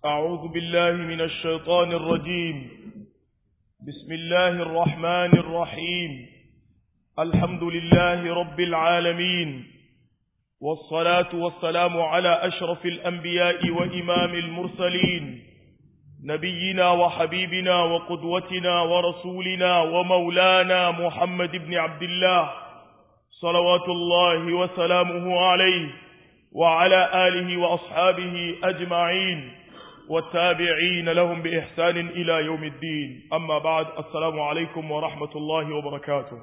أعوذ بالله من الشيطان الرجيم بسم الله الرحمن الرحيم الحمد لله رب العالمين والصلاة والسلام على أشرف الأنبياء وإمام المرسلين نبينا وحبيبنا وقدوتنا ورسولنا ومولانا محمد بن عبد الله صلوات الله وسلامه عليه وعلى آله وأصحابه أجمعين والتابعين لهم بإحسان إلى يوم الدين أما بعد السلام عليكم ورحمة الله وبركاته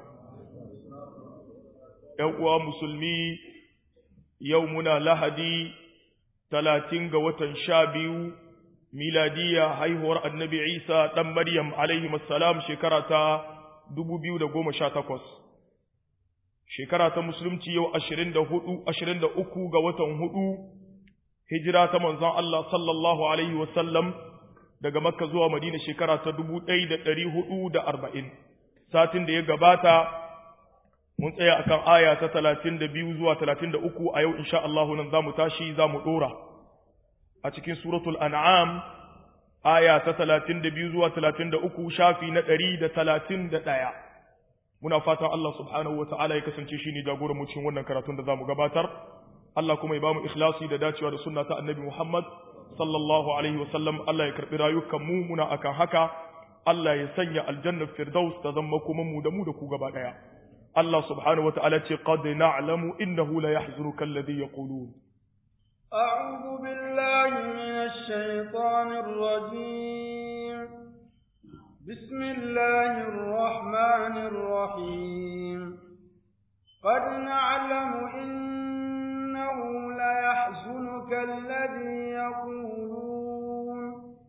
يوم مسلمي يومنا لهدي ثلاثين قوة شابيو ميلادية هيهور النبي عيسى دم مريم عليه السلام شكرة دبو بيو دقوم شاتكوس shekara ta musulunci yau ashirin da hudu ashirin da uku ga watan hudu hijira ta manzon Allah sallallahu alaihi wasallam daga makka zuwa madina shekara ta dubu ɗaya da ɗari hudu da arba'in satin da ya gabata mun tsaya akan aya ta talatin da biyu zuwa talatin da uku a yau insha Allah nan za mu tashi za mu ɗora a cikin suratul an'am aya ta talatin da biyu zuwa talatin da uku shafi na ɗari da talatin da ɗaya muna fatan Allah subhanahu wa ta'ala ya kasance shi ne jagoran mu cikin wannan karatun da zamu gabatar Allah kuma ya bamu ikhlasi da dacewa da sunna ta Annabi Muhammad sallallahu alaihi wa sallam Allah ya karbi rayukan mu muna akan haka Allah ya sanya aljanna firdaus ta zama kuma mu da mu da ku gaba daya Allah subhanahu wa ta'ala ce qad na'lamu innahu la yahzunuka alladhi yaqulun أعوذ بالله من الشيطان الرجيم بسم الله الرحمن الرحيم قد نعلم إنه ليحزنك الذي يقولون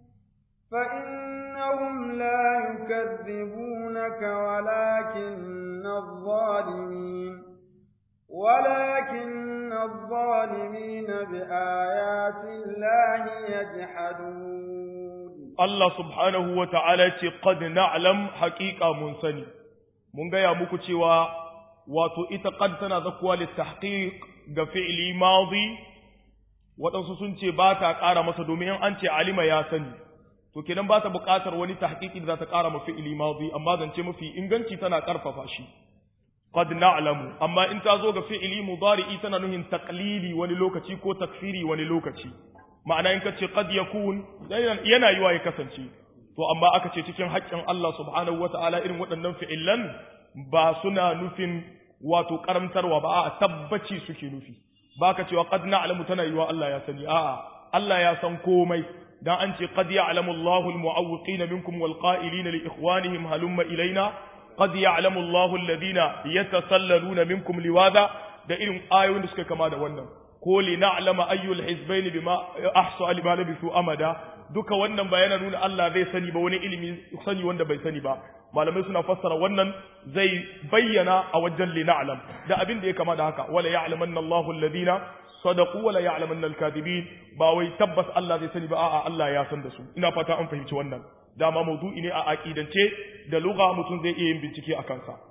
فإنهم لا يكذبونك ولكن الظالمين ولكن الظالمين بآيات الله يجحدون Allah subhanahu wa ta'ala ce, Qad na'lam haƙiƙa mun sani, mun gaya muku cewa wato ita qad tana zakuwa littahqiq ga fi'ili madi waɗansu sun ce ba ta ƙara masa domin an ce alima ya sani, to kenan ba ta buƙatar wani tahqiqi da za ta ƙara ma fi'ili madi amma zance mafi inganci tana ƙarfafa shi. Qad na'lamu, amma in ta zo ga fi'ili mudari'i tana nuhin taqlili wani lokaci ko takfiri wani lokaci. ma'ana in ka ce qad yakun yana yiwa ya kasance to amma aka ce cikin haƙƙin Allah subhanahu wata'ala irin waɗannan fi'illan ba suna nufin wato karamtarwa ba a tabbaci suke nufi ba ka cewa qad na'lamu tana yiwa Allah ya sani a'a Allah ya san komai dan an ce qad ya'lamu Allahu al-mu'awwiqina minkum wal qa'ilina li ikhwanihim halumma ilaina qad ya'lamu Allahu alladhina yatasallaluna minkum liwada da irin ayoyin da suka kama da wannan ko li na'lama ayyul hizbayn bima ahsa lima labisu amada duka wannan ba yana nuna Allah zai sani ba wani ilimi sani wanda bai sani ba malamai suna fassara wannan zai bayyana a wajen li na'lam da abin da ya kama da haka wala ya'lamanna Allahu alladhina sadaqu wala ya'lamanna al-kadhibin ba wai tabbas Allah zai sani ba a'a Allah ya san da su ina fata an fahimci wannan dama mawdu'i ne a aqidance da lugha mutum zai iya yin bincike a kansa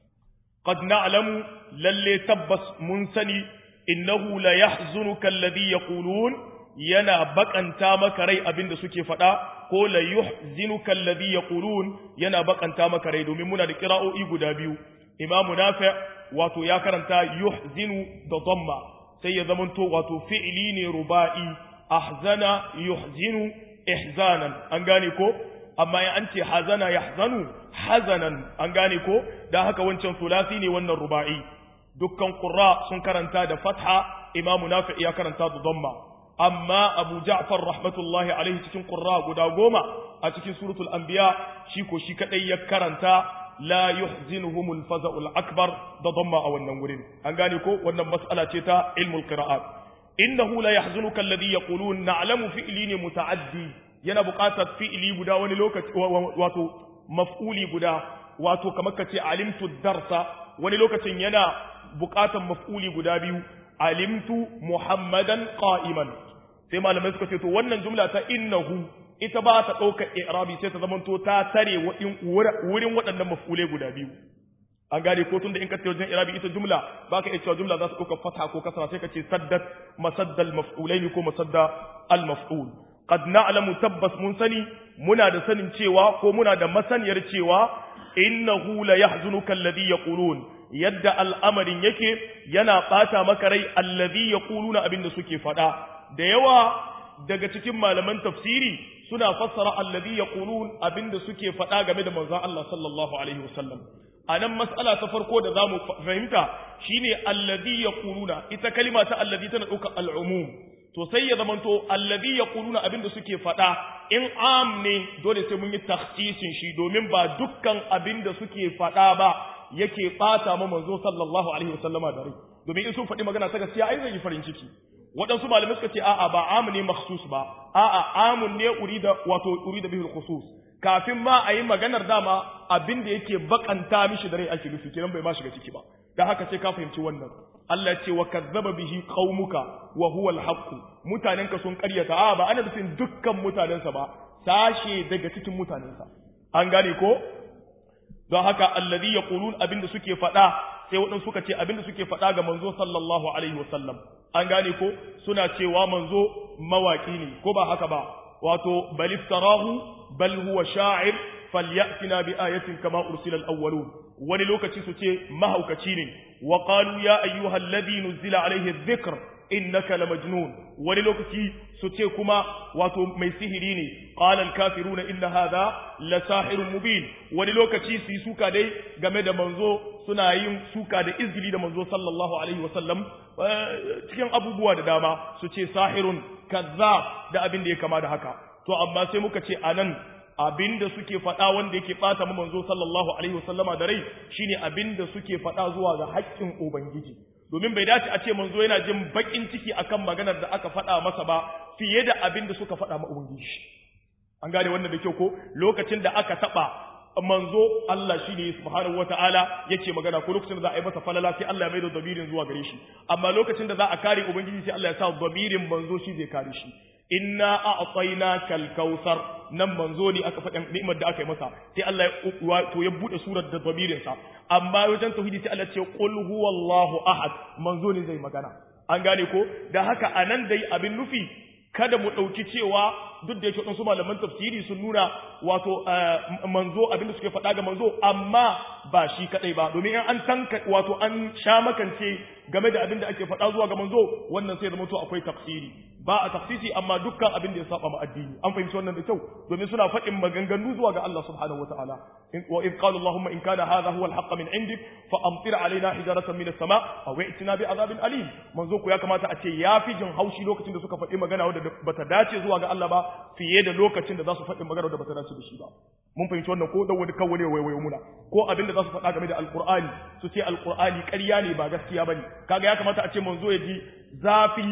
qad na'lamu lalle tabbas mun sani innahu la yahzunuka alladhi yaqulun yana bakanta maka rai abinda suke faɗa ko la yuhzinuka alladhi yaqulun yana bakanta maka rai domin muna da qira'o'i guda biyu imamu nafi wato ya karanta yuhzinu da dhamma sai ya zamanto wato fi'li ne ruba'i ahzana yuhzinu ihzanan an gane ko amma ya an ce hazana yahzanu hazanan an gane ko dan haka wancan sulasi ne wannan ruba'i dukkan qurra sun karanta da fatha imamu nafi ya karanta da dhamma amma abu ja'far rahmatullahi alaihi cikin qurra guda goma a cikin suratul anbiya shi ko shi kadai ya karanta la yuhzinuhumul faza'ul akbar da dhamma a wannan wurin an gane ko wannan mas'ala ce ta ilmul qira'at innahu la yahzunuka alladhi yaqulun na'lamu fi'li ne muta'addi yana buƙatar fi'li guda wani lokaci wato maf'uli guda wato kamar kace alimtu darsa wani lokacin yana buƙatar maf'uli guda biyu alimtu muhammadan qa'iman sai malamai suka ce to wannan jumla ta innahu ita ba ta ɗaukar i'rabi sai ta zamanto ta tare wurin waɗannan maf'ulai guda biyu an gane ko tunda in ka ce wajen irabi ita jumla ba ka iya cewa jumla za su ɗauka fata ko kasra sai ka ce saddat masaddal maf'ulaini ko masadda al maf'ul qad na'lamu tabbas mun sani muna da sanin cewa ko muna da masaniyar cewa innahu la yahzunuka alladhi yaqulun yadda al'amarin yake yana bata maka rai alladhi yaquluna abinda suke fada da yawa daga cikin malaman tafsiri suna fassara alladhi yaqulun abinda suke fada game da manzon Allah sallallahu alaihi wasallam anan mas'ala ta farko da zamu fahimta shine alladhi yaquluna ita kalima ta alladhi tana dauka al'umum to sai ya zamanto alladhi yaquluna abinda suke fada in am ne dole sai mun yi takhsisin shi domin ba dukkan abinda suke fada ba yake bata ma manzo sallallahu alaihi wasallama da rai domin in sun faɗi magana ta gaskiya ai zai yi farin ciki waɗansu malamai suka ce a'a ba amu ne makhsus ba a'a amun ne urida wato urida bihul khusus kafin ma a yi maganar dama abin da yake bakanta mishi da rai ake nufi kenan bai ma shiga ciki ba dan haka sai ka fahimci wannan Allah ce wa kazzaba bihi qaumuka wa huwa al-haqq mutanenka sun ƙaryata a ba ana nufin dukkan mutanensa ba sashe daga cikin mutanensa an gane ko don haka alladhi yaqulun abinda suke faɗa sai waɗansu suka ce abinda suke faɗa ga manzo sallallahu alaihi wasallam an gane ko suna cewa manzo mawaki ne ko ba haka ba wato bal iftarahu bal huwa sha'ir falyatina bi ayatin kama ursila al-awwalun wani lokaci su ce mahaukaci ne wa qalu ya ayyuhal ladhi nuzila alaihi adh-dhikr innaka lamajnun wani lokaci su ce kuma wato mai sihiri ne qala al-kafiruna inna hadha la sahirun mubin wani lokaci su yi suka dai game da manzo suna yin suka da izgili da manzo sallallahu alaihi wasallam cikin abubuwa da dama su ce sahirun kazzab da abin da ya kama da haka to amma sai muka ce anan abinda suke faɗa wanda yake ɓata mu manzo sallallahu alaihi wasallama da rai shine abinda suke faɗa zuwa ga haƙƙin ubangiji domin bai dace a ce manzo yana jin baƙin ciki akan maganar da aka faɗa masa ba fiye da abinda suka faɗa ma ubangiji an gane wannan da kyau ko lokacin da aka taɓa manzo Allah shine subhanahu wataala yake magana ko lokacin da za a yi masa falala sai Allah ya maida dabirin zuwa gare shi amma lokacin da za a kare ubangiji sai Allah ya sa dabirin manzo shi zai kare shi inna a'tainaka al-kautsar nan manzo ne aka faɗin ni'imar da aka yi masa sai Allah ya to ya bude surar da dabirin sa amma wajen tauhidi sai Allah ya ce qul huwallahu ahad manzo ne zai magana an gane ko da haka anan dai abin nufi kada mu ɗauki cewa duk da yake waɗansu malaman tafsiri sun nuna wato manzo abin da suke faɗa ga manzo amma ba shi kaɗai ba domin an tanka wato an sha makance game da abin da ake faɗa zuwa ga manzo wannan sai zama to akwai tafsiri ba a tafsiri amma dukkan abin da ya saba ma addini an fahimci wannan da kyau domin suna faɗin maganganu zuwa ga Allah subhanahu wataala wa in qala allahumma in kana hadha huwa al min indik fa amtir alaina hijaratan min as-sama aw i'tina bi adhabin alim manzo ku ya kamata a ce ya fi jin haushi lokacin da suka faɗi magana wadda bata dace zuwa ga Allah ba fiye da lokacin da za su faɗi magana wadda bata dace da shi ba mun fahimci wannan ko da wani kawai waiwayo muna ko abin da za su faɗa game da alqur'ani su ce alqur'ani ƙarya ne ba gaskiya bane kaga ya kamata a ce manzo ya ji zafi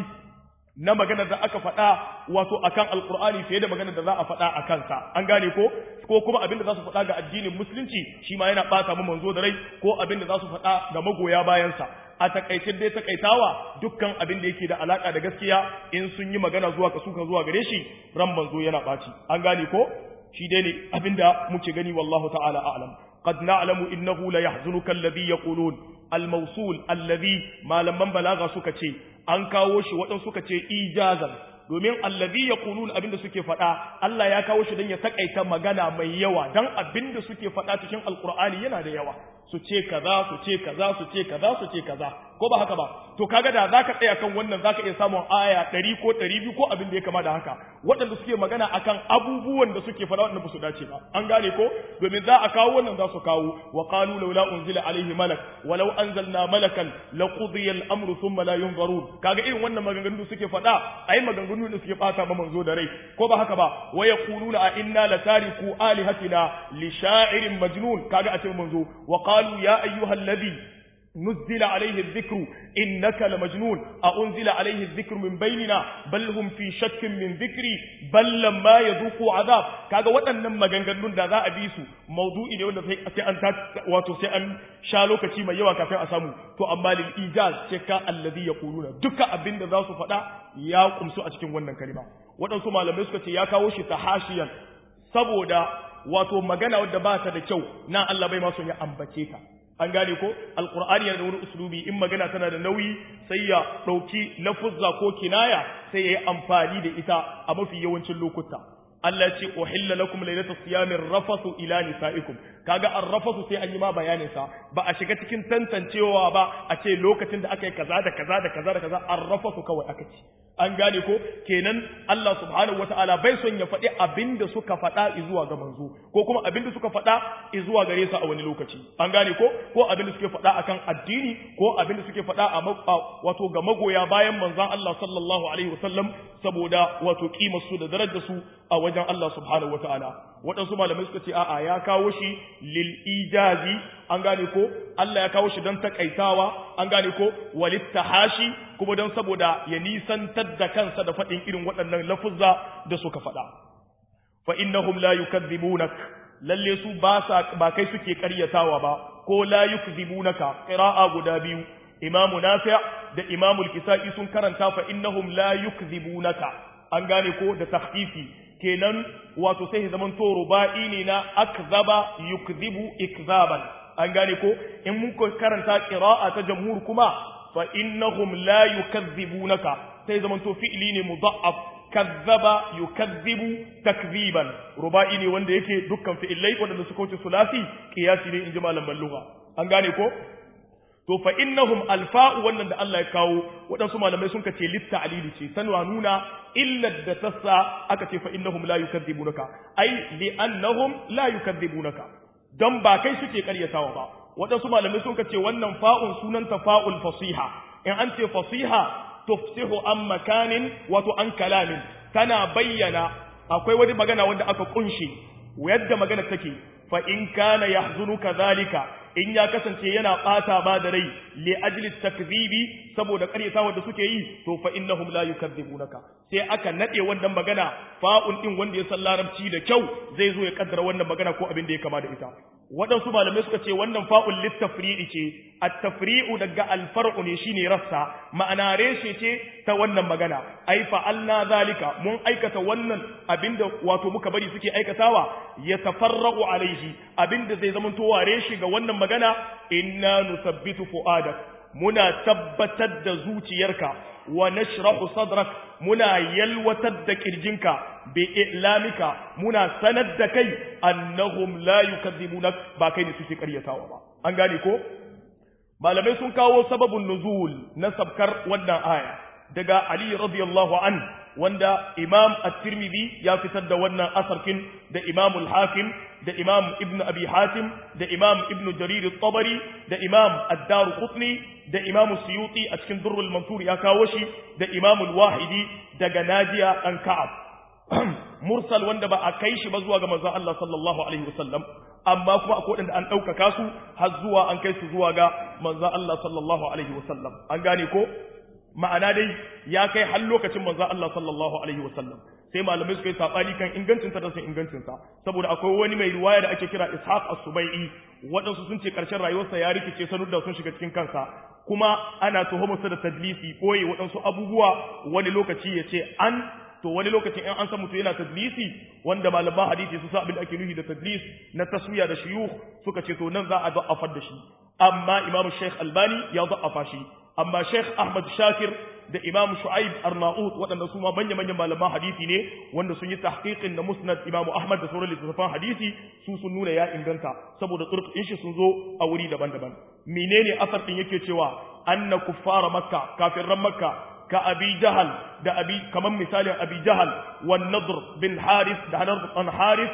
na maganar da aka faɗa wato akan alkur'ani fiye da maganar da za a faɗa a kansa an gane ko ko kuma abin da za su faɗa ga addinin musulunci shi ma yana ɓata mu manzo da rai ko abin da za su faɗa ga magoya bayansa a takaicin dai takaitawa dukkan abin da yake da alaka da gaskiya in sun yi magana zuwa ka suka zuwa gare shi ran manzo yana ɓaci an gane ko shi dai ne abin da muke gani wallahu ta'ala a'lam قد نعلم إنه ليحزنك الذي يقولون الموصول الذي ما لمن بلاغ سكتي an kawo shi waɗansu suka ce ijazan domin allazi yaqulun abinda suke faɗa Allah ya kawo shi don ya takaita magana mai yawa dan abinda suke faɗa cikin alqur'ani yana da yawa su ce kaza su ce kaza su ce kaza su ce kaza ko ba haka ba to kaga da zaka tsaya kan wannan zaka iya samun aya 100 ko 200 ko abin da ya kama da haka waɗanda suke magana akan abubuwan da suke faɗa waɗanda ba su dace ba an gane ko domin za a kawo wannan za su kawo wa qalu laula unzila alaihi malak walau anzalna malakan laqudiya al-amru thumma la yunzarun kaga irin wannan maganganu da suke faɗa ai maganganu da suke bata ma manzo da rai ko ba haka ba wa yaquluna a inna latariku alihatina li sha'irin majnun kaga a ce manzo wa qalu ya ayyuhal ladhi نزل عليه الذكر إنك لمجنون أأنزل عليه الذكر من بيننا بل هم في شك من ذكري بل لما يذوقوا عذاب kaga waɗannan maganganun da za a bi su maudu'i ne wanda sai an wato sai an sha lokaci mai yawa kafin a samu to amma lil ijaz sai ka alladhi yaquluna duka abin da za su faɗa ya kumsu a cikin wannan kalima waɗansu malamai suka ce ya kawo shi tahashiyan saboda wato magana wadda ba ta da kyau na Allah bai ma son ya ambace ta an gane ko alqur'ani yana da wani uslubi in magana tana da nauyi sai ya dauki lafuzza ko kinaya sai ya yi amfani da ita a mafi yawancin lokuta Allah ce uhilla lakum laylatus siyamir rafasu ila nisaikum kaga ar-rafasu sai an yi ma bayanin sa ba a shiga cikin tantancewa ba a ce lokacin da aka yi kaza da kaza da kaza da kaza ar-rafasu kawai aka ce an gane ko kenan Allah subhanahu wataala bai son ya faɗi abinda suka faɗa zuwa ga manzo ko kuma abinda suka faɗa zuwa gare su a wani lokaci an gane ko ko abinda suke faɗa akan addini ko abinda suke faɗa a wato ga magoya bayan manzon Allah sallallahu alaihi wasallam saboda wato kimar su da darajar su a wajen Allah subhanahu wataala waɗansu malamai suka ce a'a ya kawo shi lil ijazi an gane ko Allah ya kawo shi don takaitawa an gane ko walittahashi kuma don saboda ya nisantar da kansa da faɗin irin waɗannan lafuzza da suka faɗa fa innahum la yukadzibunak lalle su ba sa ba kai suke ƙaryatawa ba ko la yukzibunaka qira'a guda biyu imamu nafi' da imamu al-kisai sun karanta fa innahum la yukzibunaka an gane ko da takhfifi kenan wato sai zaman to ruba'i ne na akzaba yukzibu ikzaban an gane ko in mun karanta qira'a ta jamhur kuma fa innahum la yukazzibunaka sai zaman to fi'li ne mudha'af kazzaba yukazzibu takziban ruba'i ne wanda yake dukkan fi'ilai wanda suka wuce sulasi qiyasi ne inji malam balluga an gane ko to fa innahum alfa'u wannan da Allah ya kawo waɗansu malamai sun ce litta alili ce sanwa nuna illar da tassa aka ce fa innahum la yukadzibunaka ai li annahum la yukadzibunaka dan ba kai suke karyatawa ba waɗansu malamai sun ce wannan fa'un sunanta fa'ul fasiha in an ce fasiha tufsihu an makanin wato an kalamin tana bayyana akwai wani magana wanda aka kunshe yadda magana take fa in kana yahzunuka zalika in ya kasance yana bata ba da rai li ajli takzibi saboda karyatawa da suke yi to fa innahum la yukadzibunaka sai aka nade wannan magana fa'un din wanda ya san larabci da kyau zai zo ya kaddara wannan magana ko abin da ya kama da ita waɗansu malamai suka ce wannan fa'ul littafri'i ce at-tafri'u daga al-far'u ne shine rassa ma'ana reshe ce ta wannan magana ai fa'alna zalika mun aikata wannan abinda wato muka bari suke aikatawa ya tafarra'u alaihi abinda zai zama to ware shi ga wannan magana inna nusabbitu fu'adak muna tabbatar da zuciyarka wa nashrahu sadrak muna yalwatar da kirjinka bi i'lamika muna sanar da kai annahum la yukadzibunak ba kai ne suke karyatawa ba an gane ko malamai sun kawo sababun nuzul na sabkar wannan aya daga ali radiyallahu an wanda imam at-tirmidhi ya fitar da wannan asarkin da imam al-hakim da imam ibn abi hatim da imam ibn jarir at-tabari da imam ad-daruqutni da imam suyuti a cikin durrul mansur ya kawo shi da imam al-wahidi daga najiya an ka'ab mursal wanda ba a kai shi ba zuwa ga manzon Allah sallallahu alaihi wasallam amma kuma akwai wanda an ɗaukaka su har zuwa an kai su zuwa ga manzon Allah sallallahu alaihi wasallam an gane ko ma'ana dai ya kai har lokacin manzon Allah sallallahu alaihi wasallam sai malamai suka yi sabani kan ingancin da sun ingancin sa saboda akwai wani mai riwaya da ake kira Ishaq as-Subai'i waɗansu sun ce ƙarshen rayuwarsa ya rikice sanud da sun shiga cikin kansa kuma ana tuhumarsa da tadlisi koyi waɗansu abubuwa wani lokaci ya ce an to wani lokacin in an san mutum yana tadlisi wanda malaman hadisi su sa abin da ake nufi da tadlis na taswiya da shuyukh suka ce to nan za a da'afar da shi amma imam Sheikh Albani ya da'afa shi amma Sheikh Ahmad Shakir da Imam Shu'aib Arnaut waɗanda su ma manya manyan malaman hadisi ne wanda sun yi tahqiqin da Musnad Imam Ahmad da sauran littattafan hadisi su sun nuna ya inganta saboda turkin shi sun zo a wuri daban-daban menene asar din yake cewa anna kuffara makka kafirran makka ka abi jahal da abi kaman misalin abi jahal wan nadr bin haris da nadr an haris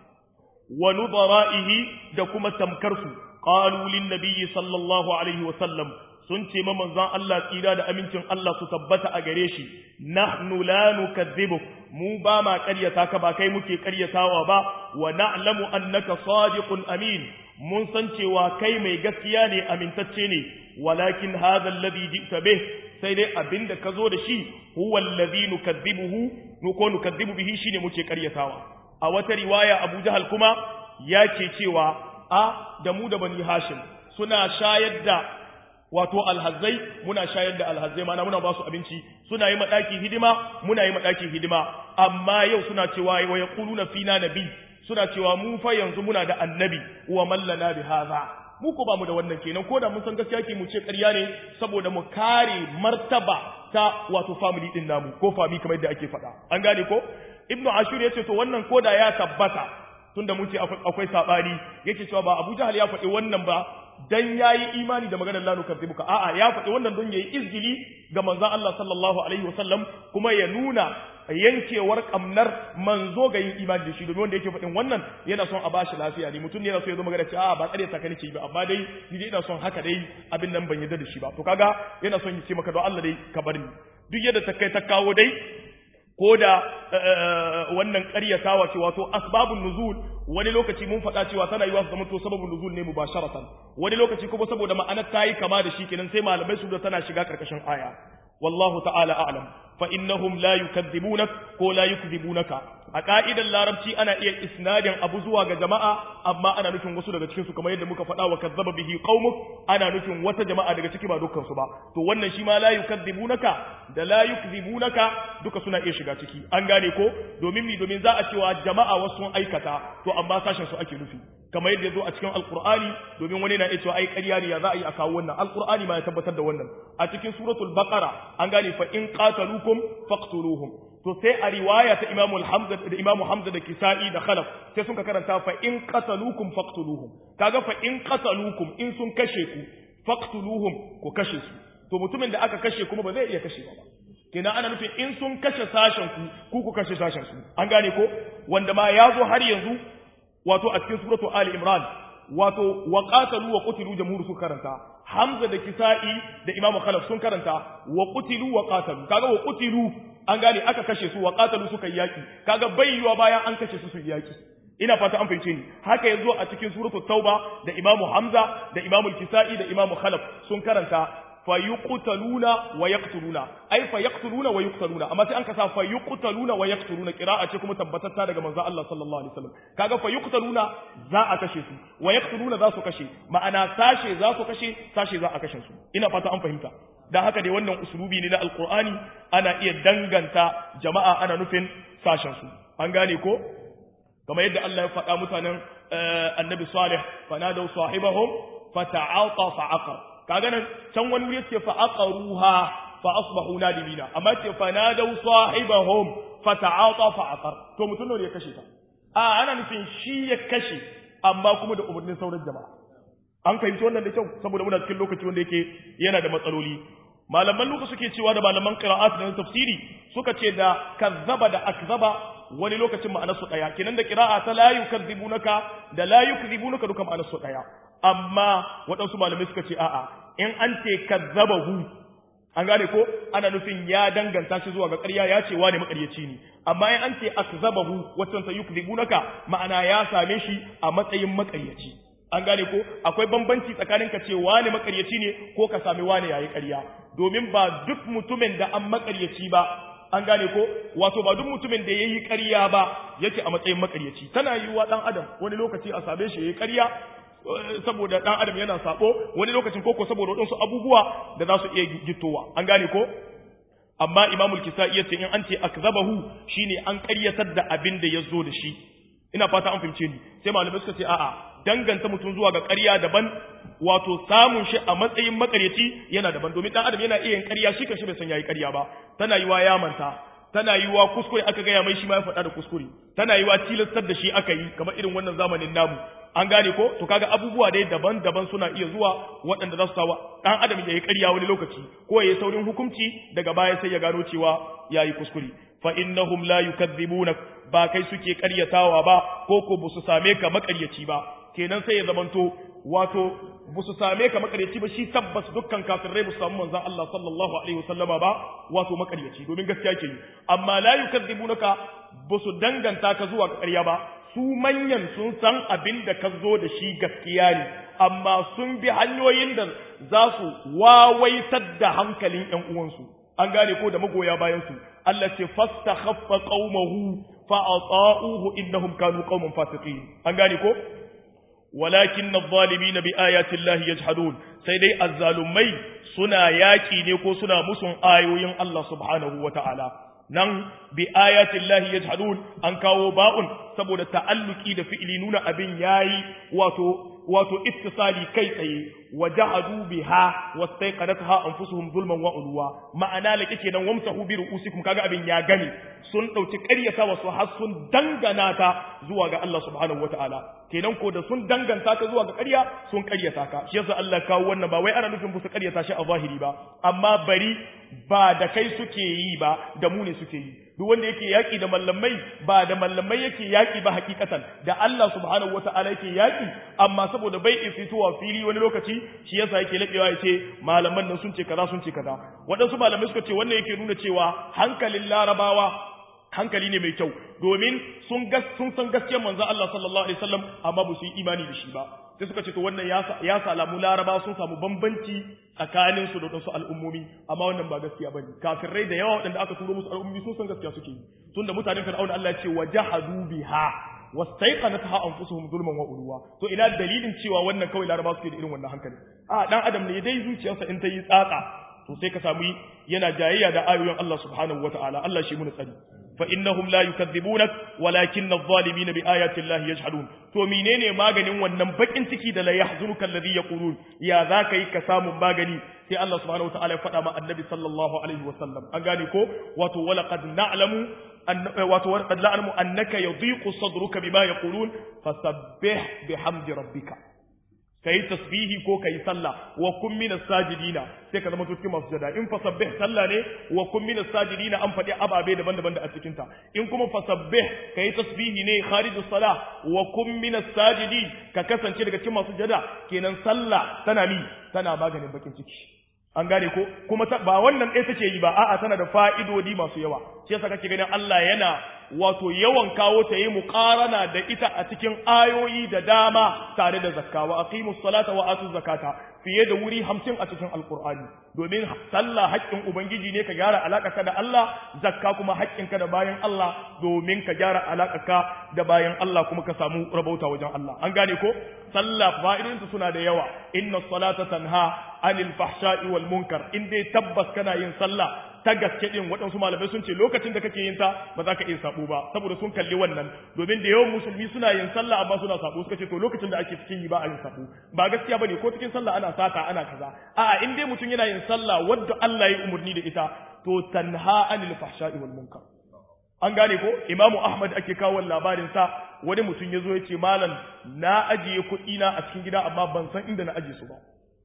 wa nudara'ihi da kuma tamkarsu qalu lin nabiyyi sallallahu alaihi wa sallam sun ce ma manzon Allah tsira da amincin Allah su tabbata a gare shi nahnu la nukadzibuk mu ba ma ƙaryata ka ba kai muke ƙaryatawa ba wa na'lamu annaka sadiqun amin mun san cewa kai mai gaskiya ne amintacce ne walakin hadha alladhi ji'ta bih sai dai abinda ka zo da shi huwa alladhi nukadzibuhu mu ko nukadzibu bihi shine muke ƙaryatawa a wata riwaya Abu Jahal kuma ya ce cewa a da mu da bani Hashim suna shayar da wato alhazai muna shayar da alhazai mana muna ba su abinci suna yi madaki hidima muna yi madaki hidima amma yau suna cewa wa yaquluna fina nabi suna cewa mu fa yanzu muna da annabi wa mallana bi hadha mu ko ba mu da wannan kenan ko da mun san gaskiya ke mu ce ƙarya ne saboda mu kare martaba ta wato family din namu ko fami kamar yadda ake faɗa an gane ko ibnu ashur yace to wannan koda ya tabbata tunda mun ce akwai sabani yake cewa ba abu jahal ya faɗi wannan ba dan yayi imani da maganar lanu kadhibuka a'a ya faɗi wannan don yayi izgili ga manzon Allah sallallahu alaihi wasallam kuma ya nuna yankewar kamnar manzo ga yin imani da shi domin wanda yake faɗin wannan yana son a bashi lafiya ne mutum ne yana so ya zo magana ce a'a ba tsare ta nake ba amma dai ni dai ina son haka dai abin nan ban yarda da shi ba to kaga yana son ya ce maka don Allah dai ka bar ni duk yadda ta kai ta kawo dai ko da wannan ƙaryatawa ce wato asbabun nuzul wani lokaci mun faɗa cewa tana yiwa su zama to sababun nuzul ne mubasharatan wani lokaci kuma saboda ma'anar ta yi kama da shi kenan sai malamai su da tana shiga karkashin aya wallahu ta'ala a'lam fa innahum la yukadzibunak ko la yukzibunaka a ka'idar larabci ana iya isnadin abu zuwa ga jama'a amma ana nufin wasu daga cikin su kamar yadda muka faɗa wa kazzaba bihi qaumuk ana nufin wata jama'a daga ciki ba dukkan su ba to wannan shi ma la yukadzibunaka da la yukzibunaka duka suna iya shiga ciki an gane ko domin mi domin za a cewa jama'a wasu sun aikata to amma sashen su ake nufi kamar yadda zo a cikin alqur'ani domin wani na iya cewa ai ƙarya ne ya za a yi a kawo wannan alqur'ani ma ya tabbatar da wannan a cikin suratul baqara an gane fa in qataluukum faqtuluhum to sai a riwaya ta Imam Hamza da Imam Hamza da Kisa'i da Khalaf sai sun ka karanta fa in qataluukum faqtuluhum kaga fa in qataluukum in sun kashe ku faqtuluhum ku kashe su to mutumin da aka kashe kuma ba zai iya kashe ba kenan ana nufin in sun kashe sashen ku ku ku kashe sashen su an gane ko wanda ma ya zo har yanzu wato a cikin suratu Ali Imran wato wa qatalu wa qutilu jamhur su karanta Hamza da Kisa'i da Imam Khalaf sun karanta wa qutilu wa qatalu kaga wa qutilu an gane aka kashe su wa qatalu suka yaki kaga bayyuwa bayan an kashe su su yaki ina fata an fahimce ni haka yazo a cikin suratul tauba da Imam Hamza da Imam Kisa'i da Imam Khalaf sun karanta fayuqtaluna wa yaqtuluna ay fayaqtuluna wa yuqtaluna amma sai an kasa fayuqtaluna wa yaqtuluna qira'a ce kuma tabbatatta daga manzo Allah sallallahu alaihi wasallam kaga fayuqtaluna za a kashe su wa yaqtuluna za su kashe ma'ana sashe za su kashe sashe za a kashe su ina fata an fahimta dan haka dai wannan usulubi ne na alqur'ani ana iya danganta jama'a ana nufin sashen su an gane ko kamar yadda Allah ya faɗa mutanen annabi salih fanadaw sahibahum fata'ata fa'aqar kaga nan can wani wuri yake fa aqaruha fa asbahu nadimina amma ce fa nadaw sahibahum fa ta'ata fa aqar to mutun ne ya kashe ta a ana nufin shi ya kashe amma kuma da umarnin sauran jama'a an fahimci wannan da kyau saboda muna cikin lokaci wanda yake yana da matsaloli malaman luka suke cewa da malaman qira'at da tafsiri suka ce da kazzaba da akzaba wani lokacin ma'anar su daya kenan da qira'a ta la yukadzibunaka da la yukadzibunaka duka ma'anar su daya amma waɗansu malamai suka ce a'a in an ce kazzabahu an gane ko ana nufin ya danganta shi zuwa ga ƙarya ya ce wane maƙaryaci ne amma in an ce akzabahu wacce ta yukzibunaka ma'ana ya same shi a matsayin maƙaryaci an gane ko akwai bambanci tsakanin ka ce wane maƙaryaci ne ko ka sami wane yayi ƙarya domin ba duk mutumin da an maƙaryaci ba an gane ko wato ba duk mutumin da yayi ƙarya ba yake a matsayin maƙaryaci tana yiwuwa dan adam wani lokaci a same shi yayi ƙarya saboda dan adam yana sabo wani lokacin koko saboda wadansu abubuwa da za su iya gittowa an gane ko amma imamul kisa'i yace in an ce akzabahu shine an ƙaryatar da abin da yazo da shi ina fata an fahimce ni sai malamai suka ce a'a danganta mutum zuwa ga ƙarya daban wato samun shi a matsayin makaryaci yana daban domin dan adam yana iya yin ƙarya shi kanshi bai san yayi ƙarya ba tana yiwa ya manta tana yiwa kuskure aka gaya mai shi ma ya faɗa da kuskure tana yiwa tilastar da shi aka yi kamar irin wannan zamanin namu an gane ko to kaga abubuwa dai daban-daban suna iya zuwa waɗanda za su sawa ɗan adam ya yi ƙarya wani lokaci ko ya yi saurin hukunci daga baya sai ya gano cewa ya yi kuskure fa innahum la yukadzibunak ba kai suke ƙaryatawa ba ko ko ba su same ka maƙaryaci ba kenan sai ya zamanto wato ba su same ka makaryaci ba shi tabbas dukkan kafirai ba su samu manzon Allah sallallahu alaihi wasallama ba wato makaryaci domin gaskiya ke yi amma la yukadzibunaka ba su danganta ka zuwa ga ƙarya ba su manyan sun san abin da ka zo da shi gaskiya ne amma sun bi hanyoyin da za su wawaitar da hankalin ƴan uwansu an gane ko da magoya bayan su Allah ce fastakhaffa qaumahu fa ata'uhu innahum kanu qauman fasiqin an gane ko walakin adh-dhalimin bi ayati llahi yajhadun sai dai azzalumai suna yaki ne ko suna musun ayoyin Allah subhanahu wata'ala nan bi ayati llahi yajhadun an kawo ba'un saboda ta'alluki da fi'ili nuna abin yayi wato wato ittisali kai tsaye wajahadu biha wastaiqadatha anfusuhum zulman wa ulwa ma'ana lake kenan wamsahu bi ru'usikum kaga abin ya gane sun dauki ƙaryata wasu har sun dangana ta zuwa ga Allah subhanahu wataala kenan ko da sun danganta ta zuwa ga ƙarya sun ƙaryata ka shi yasa Allah kawo wannan ba wai ana nufin su ƙaryata shi a zahiri ba amma bari ba da kai suke yi ba da mu ne suke yi duk wanda yake yaki da mallamai ba da mallamai yake yaki ba hakikatan da Allah subhanahu wataala yake yaki amma saboda bai fitowa fili wani lokaci shi yasa yake labewa yace malaman nan sun ce kaza sun ce kaza waɗansu malamai suka ce wannan yake nuna cewa hankalin larabawa hankali ne mai kyau domin sun sun san gaskiyar manzo Allah sallallahu alaihi wasallam amma ba su yi imani da shi ba sai suka ce to wannan ya salamu laraba sun samu bambanci tsakanin su da wasu al'ummomi amma wannan ba gaskiya bane kafirai da yawa waɗanda aka turo musu al'ummomi sun san gaskiya suke yi tunda mutanen fir'auna Allah ya ce wajahadu biha wastaiqanatha anfusuhum zulman wa ulwa to ina dalilin cewa wannan kawai laraba suke da irin wannan hankali a dan adam ne dai zuciyarsa in ta yi tsatsa to sai ka samu yana jayayya da ayoyin Allah subhanahu wataala Allah shi mun tsari فإنهم لا يكذبونك ولكن الظالمين بآيات الله يجحدون to menene maganin wannan bakin ciki da la yahzunuka alladhi yaqulun ya zaka yi ka samu magani sai Allah subhanahu wataala ya faɗa ma annabi sallallahu alaihi wasallam an gane ko wato wala qad na'lamu wato wala qad na'lamu annaka yadhiqu sadruka bima yaqulun fasabbih bihamdi rabbika kai tasbihi ko kai sallah wa kun minas sajidina sai ka zama cikin masu jada in fasabbih sallah ne wa kun minas sajidina an faɗi ababe daban-daban da a cikin ta in kuma fasabbih kai tasbihi ne kharijus salah wa kun minas sajidi ka kasance daga cikin masu jada kenan sallah tana mi tana maganin bakin ciki an gane ko kuma ba wannan ɗaya take yi ba a'a tana da fa'idodi masu yawa shi yasa kake ganin Allah yana wato yawan kawo ta yi muqarana da ita a cikin ayoyi da dama tare da zakka wa aqimus salata wa atuz zakata fiye da wuri hamsin a cikin alqur'ani domin sallah haƙƙin ubangiji ne ka gyara alaƙarka da Allah zakka kuma haƙƙinka da bayan Allah domin ka gyara alaƙarka da bayan Allah kuma ka samu rabauta wajen Allah an gane ko sallah fa'idinta suna da yawa inna salata tanha anil fahsha'i wal munkar in dai tabbas kana yin sallah ta gaske din waɗansu malamai sun ce lokacin da kake yin ta ba za ka iya sabo ba saboda sun kalli wannan domin da yawan musulmi suna yin sallah amma suna sabo suka ce to lokacin da ake cikin yi ba a yin sabo ba gaskiya bane ko cikin sallah ana sata ana kaza a'a in dai mutum yana yin sallah wadda Allah ya umurni da ita to tanha anil fahsha'i wal munkar an gane ko imamu ahmad ake kawo labarin sa wani mutum ya zo ya ce malam na ajiye kuɗi na a cikin gida amma ban san inda na ajiye su ba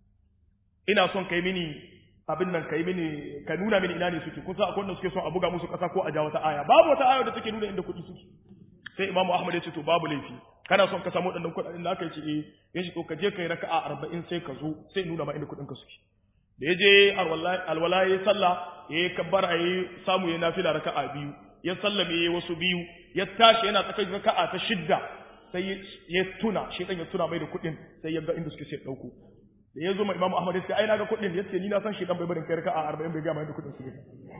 ina son kai mini abin nan kai mini ka nuna mini ina ne suke kun san akwai wanda suke son a buga musu kasa ko a ja wata aya babu wata aya da take nuna inda kuɗi suke sai imamu ahmad ya ce to babu laifi kana son ka samu waɗannan kuɗaɗen da aka ce eh ya ce to ka je kai raka'a arba'in sai ka zo sai nuna ma inda kuɗin ka suke da ya je alwala ya sallah ya yi kabbara ya samu ya nafila raka'a biyu ya sallame ya wasu biyu ya tashi yana tsakar raka'a ta shidda sai ya tuna shi ya tuna mai da kuɗin sai ya ga inda suke sai ɗauko da ya zo ma imamu ahmad ya ce ai na ga kuɗin ya ce ni na san shi dan bai barin kai raka'a arba'in bai gama inda kuɗin suke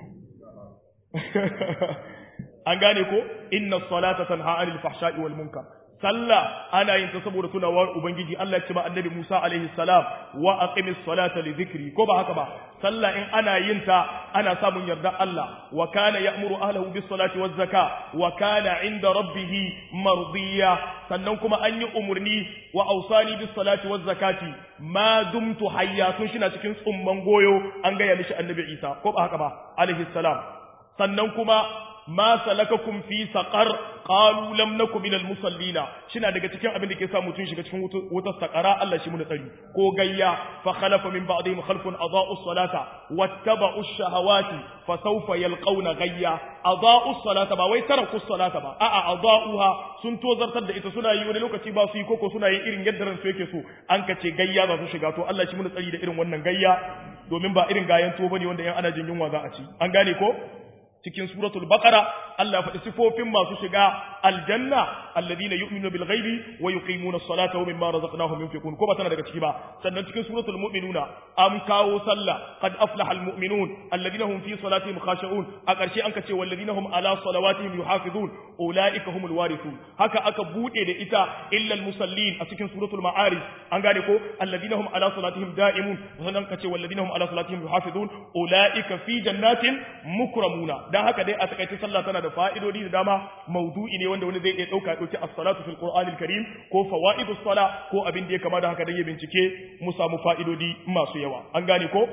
an gane ko inna salata tanha anil fahsha'i wal munkar sallah ana yin ta saboda tunawar ubangiji Allah ya ce ma annabi Musa alaihi salam wa aqimis salata li dhikri ko ba haka ba sallah in ana yin ta ana samun yarda Allah wa kana ya'muru ahlihi bis salati waz zaka wa kana inda rabbih mardiya sannan kuma an yi umurni wa ausani bis salati waz zakati ma dumtu hayya tun shi na cikin tsumman goyo an gaya mishi annabi Isa ko ba haka ba alaihi salam sannan kuma ma salakakum fi saqar qalu lam naku minal musallina shina daga cikin abin da ke sa mutun shiga cikin wutar saqara Allah shi muna tsari ko gayya fa khalafa min ba'dihim khalfun adaa'u salata wattaba'u shahawati fa sawfa yalqawna gayya adaa'u salata ba wai taraku salata ba a'a adaa'uha sun tozartar da ita suna yi wani lokaci ba su yi koko suna yi irin yadda ransu yake so an kace gayya za su shiga to Allah shi muna tsari da irin wannan gayya domin ba irin gayan tuwo bane wanda yan ana jin yunwa za a ci an gane ko cikin suratul baqara Allah ya faɗi sifofin masu shiga aljanna alladhina yu'minuna bil ghaibi wa yuqimuna as-salata wa mimma razaqnahum yunfiqun ko ba tana daga ciki ba sannan cikin suratul mu'minuna am kawo sallah qad aflaha al mu'minun alladhina hum fi salatihim khashi'un a ƙarshe an ka ce walladhina hum ala salawatihim yuhafizun ulaika humul warithun haka aka bude da ita illa al musallin a cikin suratul ma'arij an gane ko alladhina hum ala salatihim da'imun sannan ka ce walladhina hum ala salatihim yuhafizun ulaika fi jannatin mukramuna dan haka dai a takaice sallah tana da fa'idodi da dama maudu'i ne wanda wani zai iya dauka dauki as-salatu fil qur'anil karim ko fawaidus sala ko abin da ya kama da haka dan ya bincike mu samu fa'idodi masu yawa an gane ko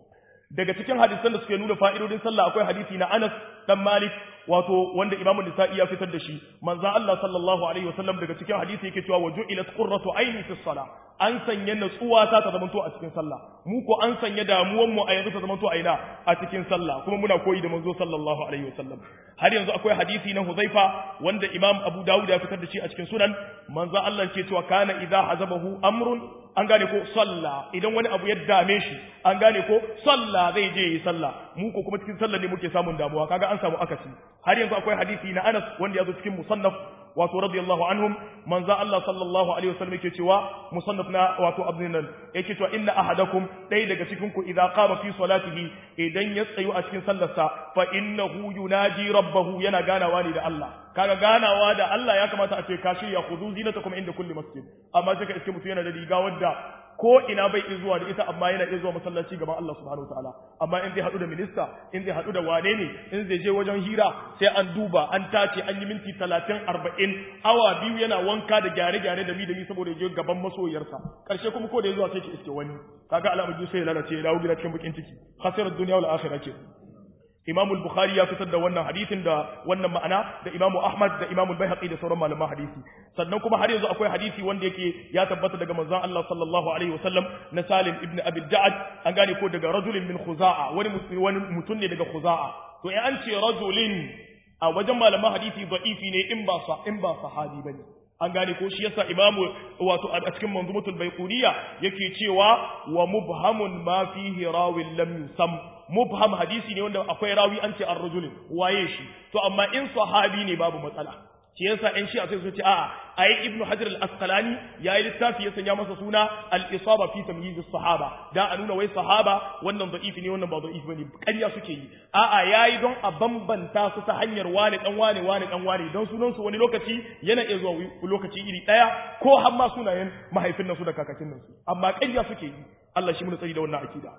daga cikin hadisan da suke nuna fa'idodin sallah akwai hadisi na Anas dan Malik wato wanda Imam Nisa'i ya fitar da shi manzon Allah sallallahu alaihi wasallam daga cikin hadisi yake cewa waju'ilat qurratu aini fi salah an sanya natsuwa ta ta zamanto a cikin sallah mu ko an sanya damuwan mu a yanzu ta zamanto a ina a cikin sallah kuma muna koyi da manzo sallallahu alaihi wasallam har yanzu akwai hadisi na Huzaifa wanda Imam Abu Dawud ya fitar da shi a cikin sunan manzon Allah ke cewa kana idza hazabahu amrun an gane ko sallah idan wani abu ya dame shi an gane ko sallah zai je yi sallah mu ko kuma cikin sallah ne muke samun damuwa kaga an samu akasi har yanzu akwai hadisi na Anas wanda ya zo cikin musannaf wato radiyallahu anhum manzo Allah sallallahu alaihi wasallam yake cewa musannaf na wato abnin nan yake cewa inna ahadakum dai daga cikin ku idza qama fi salatihi idan ya tsayu a cikin sallarsa fa innahu yunaji rabbahu yana ganawa ne da Allah kaga ganawa da Allah ya kamata a ce ka shirya khudu zinatakum inda kulli masjid amma sai ka iske mutum yana da riga wadda ko ina bai iya zuwa da ita amma yana iya zuwa masallaci gaban Allah subhanahu wataala amma in zai hadu da minista in zai hadu da wane ne in zai je wajen hira sai an duba an tace an yi minti 30 40 awa biyu yana wanka da gyare-gyare da mi da mi saboda je gaban masoyarsa karshe kuma ko da ya zuwa sai ki iske wani kaga alamar sai ya lalace ya dawo gida cikin bakin ciki khasirat dunya wal akhirah ce Imam al-Bukhari ya fitar da wannan hadisin da wannan ma'ana da Imam Ahmad da Imam al-Baihaqi da sauran malaman hadisi sannan kuma har yanzu akwai hadisi wanda yake ya tabbata daga manzon Allah sallallahu alaihi wasallam na Salim ibn Abi Ja'ad an gane ko daga rajulin min Khuza'a wani wani mutum ne daga Khuza'a to in an ce rajulin a wajen malaman hadisi da'ifi ne in ba sa in ba sahabi bane an gane ko shi yasa imamu wato a cikin manzumatul baiquniya yake cewa wa mubhamun ma fihi rawin lam yusam mubham hadisi ne wanda akwai rawi an ce ar-rajulin waye shi to amma in sahabi ne babu matsala shi yasa in shi a sai su ce a'a ai ibnu hajar al-asqalani yayi littafi ya sanya masa suna al-isaba fi tamyiz as-sahaba da a nuna wai sahaba wannan da'ifi ne wannan ba da'ifi bane ƙarya suke yi a'a yayi don a bambanta su ta hanyar wani dan wani wani dan wani don sunan su wani lokaci yana iya zuwa lokaci iri daya ko har ma sunayen mahaifin nasu da kakakin nasu amma ƙarya suke yi Allah shi mun tsari da wannan akida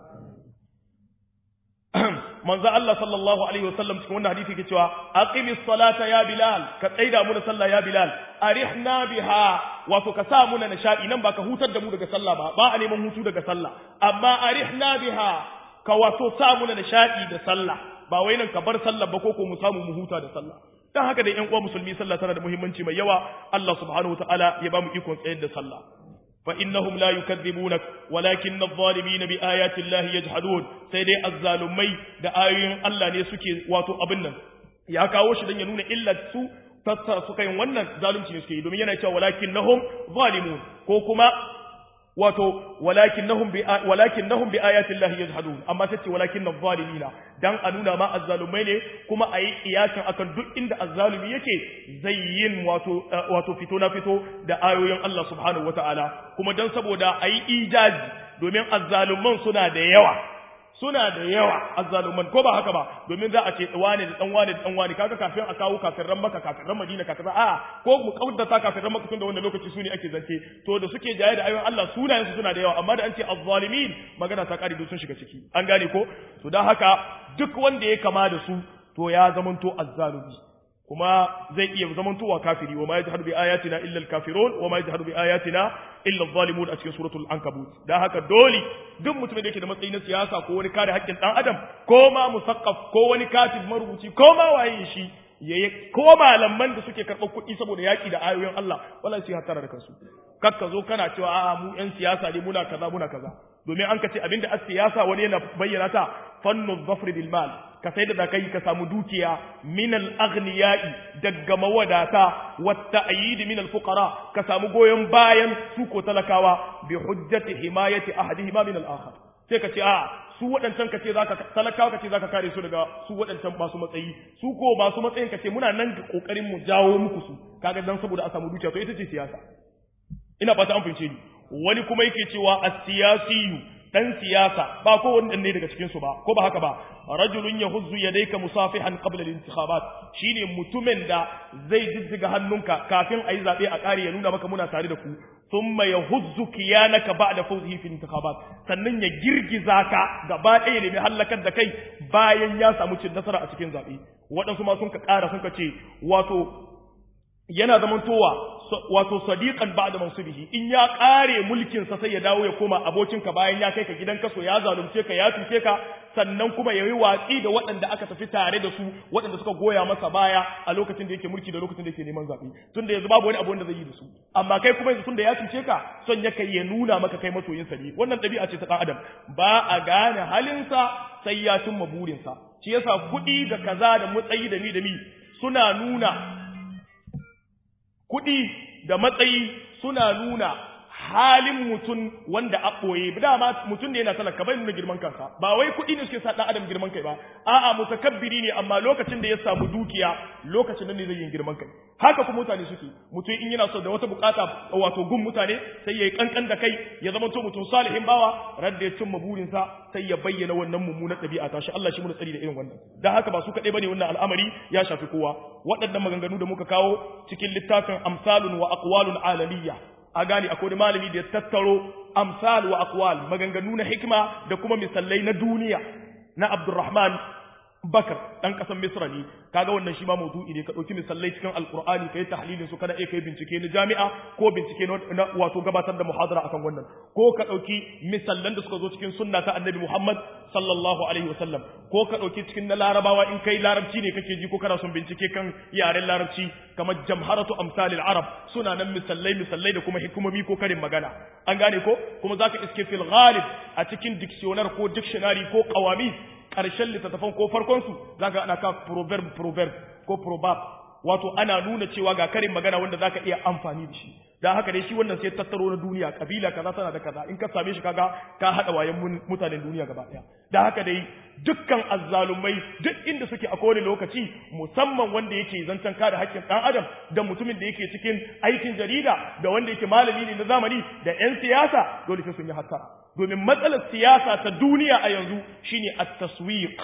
manzo Allah sallallahu alaihi wasallam cikin wannan hadisi yake cewa aqimis salata ya bilal ka tsaida mu da sallah ya bilal arihna biha wato ka sa mu na nishadi nan ba ka hutar da mu daga sallah ba ba a neman hutu daga sallah amma arihna biha ka wato sa mu na nishadi da sallah ba wai nan ka bar sallah ba ko ko mu samu mu huta da sallah dan haka da ƴan uwa musulmi sallah tana da muhimmanci mai yawa Allah subhanahu wataala ya ba mu ikon tsayar da sallah فإنهم لا يكذبونك ولكن الظالمين بآيات الله يجحدون سيدي الظالمي da ayoyin Allah ne suke wato abin nan ya kawo shi dan ya nuna illar su tattara suka yin wannan zalunci ne suke yi domin yana cewa walakinnahum zalimun ko kuma wato walakinnahum bi walakinnahum bi ayati Allah yajhadun amma sai ce walakinnal zalimina dan a nuna ma azzalumai ne kuma ayi kiyasin akan duk inda azzalumi yake zai yin wato wato fito na fito da ayoyin Allah subhanahu wataala kuma dan saboda ayi ijazi domin azzaluman suna da yawa suna da yawa azzaluman ko ba haka ba domin za a ce wane da dan wane da dan wane kaga kafin a kawo kafirran maka kafirran madina kafirran a ko mu kaudata kafirran maka tun da wannan lokaci su ne ake zance to da suke jaye da ayoyin Allah sunayen su suna da yawa amma da an ce azzalimin magana ta kare sun shiga ciki an gane ko to dan haka duk wanda ya kama da su to ya zamanto azzalumi kuma zai iya zamantowa kafiri wa ma yajhadu bi ayatina illa al-kafirun wa ma yajhadu bi ayatina illa adh-dhalimun a cikin suratul ankabut dan haka dole duk mutumin da yake da matsayi na siyasa ko wani kare haƙƙin dan adam ko ma musaqqaf ko wani katib marubuci ko ma waye shi yayi ko malaman da suke karɓar kuɗi saboda yaƙi da ayoyin Allah wallahi sai hatara da kansu kakka zo kana cewa a'a mu ƴan siyasa ne muna kaza muna kaza domin an ka ce abinda as siyasa wani yana bayyana ta fannu zafri bil mal ka sai da kai ka samu dukiya min al aghniyai daga mawadata wat ta'yid min al fuqara ka samu goyon bayan su ko talakawa bi hujjati himayati ahadihima min al akhar sai ka ce a su waɗancan ka ce zaka talakawa ka ce zaka kare su daga su waɗancan masu matsayi su ko masu matsayin ka ce muna nan ga kokarin mu jawo muku su kaga dan saboda a samu dukiya to ita ce siyasa ina fata an fahimce ni wani kuma yake cewa as-siyasiyu dan siyasa ba ko wani ne daga cikin su ba ko ba haka ba rajulun yahuzzu yadayka musafihan qabla al-intikhabat shine mutumin da zai jijjiga hannunka kafin ayi zabe a kare ya nuna maka muna tare da ku thumma yahuzzu kiyanaka ba'da fawzihi fi intikhabat sannan ya girgiza ka gaba ɗaya ne mai halakar da kai bayan ya samu cin nasara a cikin zabe waɗansu ma sun ka ƙara sun ka ce wato yana zamantowa wato sadiqan ba'da mansubihi in ya kare mulkin sa sai ya dawo ya koma abokinka bayan ya kai ka gidan kaso ya zalunce ka ya tuce ka sannan kuma yayi watsi da waɗanda aka tafi tare da su waɗanda suka goya masa baya a lokacin da yake mulki da lokacin da yake neman zaɓe tunda yanzu babu wani abu wanda zai yi da su amma kai kuma yanzu tunda ya tuce ka son ya kai ya nuna maka kai masoyin sa ne wannan ɗabi'a ce ta ɗan adam ba a gane halinsa sai ya cimma burinsa shi yasa kuɗi da kaza da matsayi da mi da mi suna nuna kuɗi da matsayi suna nuna halin mutum wanda a ɓoye dama mutum ne yana talaka bai nuna girman kansa ba wai kuɗi ne suke sa ɗan adam girman kai ba a'a mutakabbiri ne amma lokacin da ya samu dukiya lokacin nan ne zai yi girman kai haka kuma mutane suke mutum in yana so da wata bukata wato gun mutane sai ya yi kankan da kai ya zama to mutum salihin bawa radda ya cimma burinsa sai ya bayyana wannan mummunar ɗabi'a ta shi Allah shi mu tsari da irin wannan dan haka ba su kaɗai bane wannan al'amari ya shafi kowa waɗannan maganganu da muka kawo cikin littafin amsalun wa aqwalun alaliyya a gane akwai malami da ya tattaro amsal wa aqwal maganganu na hikima da kuma misalai na duniya na Abdurrahman Bakar dan kasan Misra ne kaga wannan shi ma maudu'i ne ka dauki misalai cikin Alqur'ani kai tahlilin su kana iya kai bincike na jami'a ko bincike na wato gabatar da muhadara akan wannan ko ka dauki misallan da suka zo cikin sunna ta Annabi Muhammad sallallahu alaihi wasallam ko ka dauki cikin na Larabawa in kai larabci ne kake ji ko kana son bincike kan yaren larabci kamar jamharatu amsalil arab suna nan misalai misalai da kuma hikimomi ko karin magana an gane ko kuma zaka iske fil ghalib a cikin dictionary ko dictionary ko qawami ƙarshen littattafan ko farkonsu za ka ana ka proverb proverb ko proverb wato ana nuna cewa ga karin magana wanda za ka iya amfani da shi da haka dai shi wannan sai tattaro na duniya kabila kaza tana da kaza in ka same shi kaga ka haɗa wayan mutanen duniya gaba ɗaya da haka dai dukkan azzalumai duk inda suke a kowane lokaci musamman wanda yake zancen kada haƙƙin ɗan adam da mutumin da yake cikin aikin jarida da wanda yake malami ne na zamani da 'yan siyasa dole sai sun yi hattara domin matsalar siyasa ta duniya a yanzu shine at-taswiq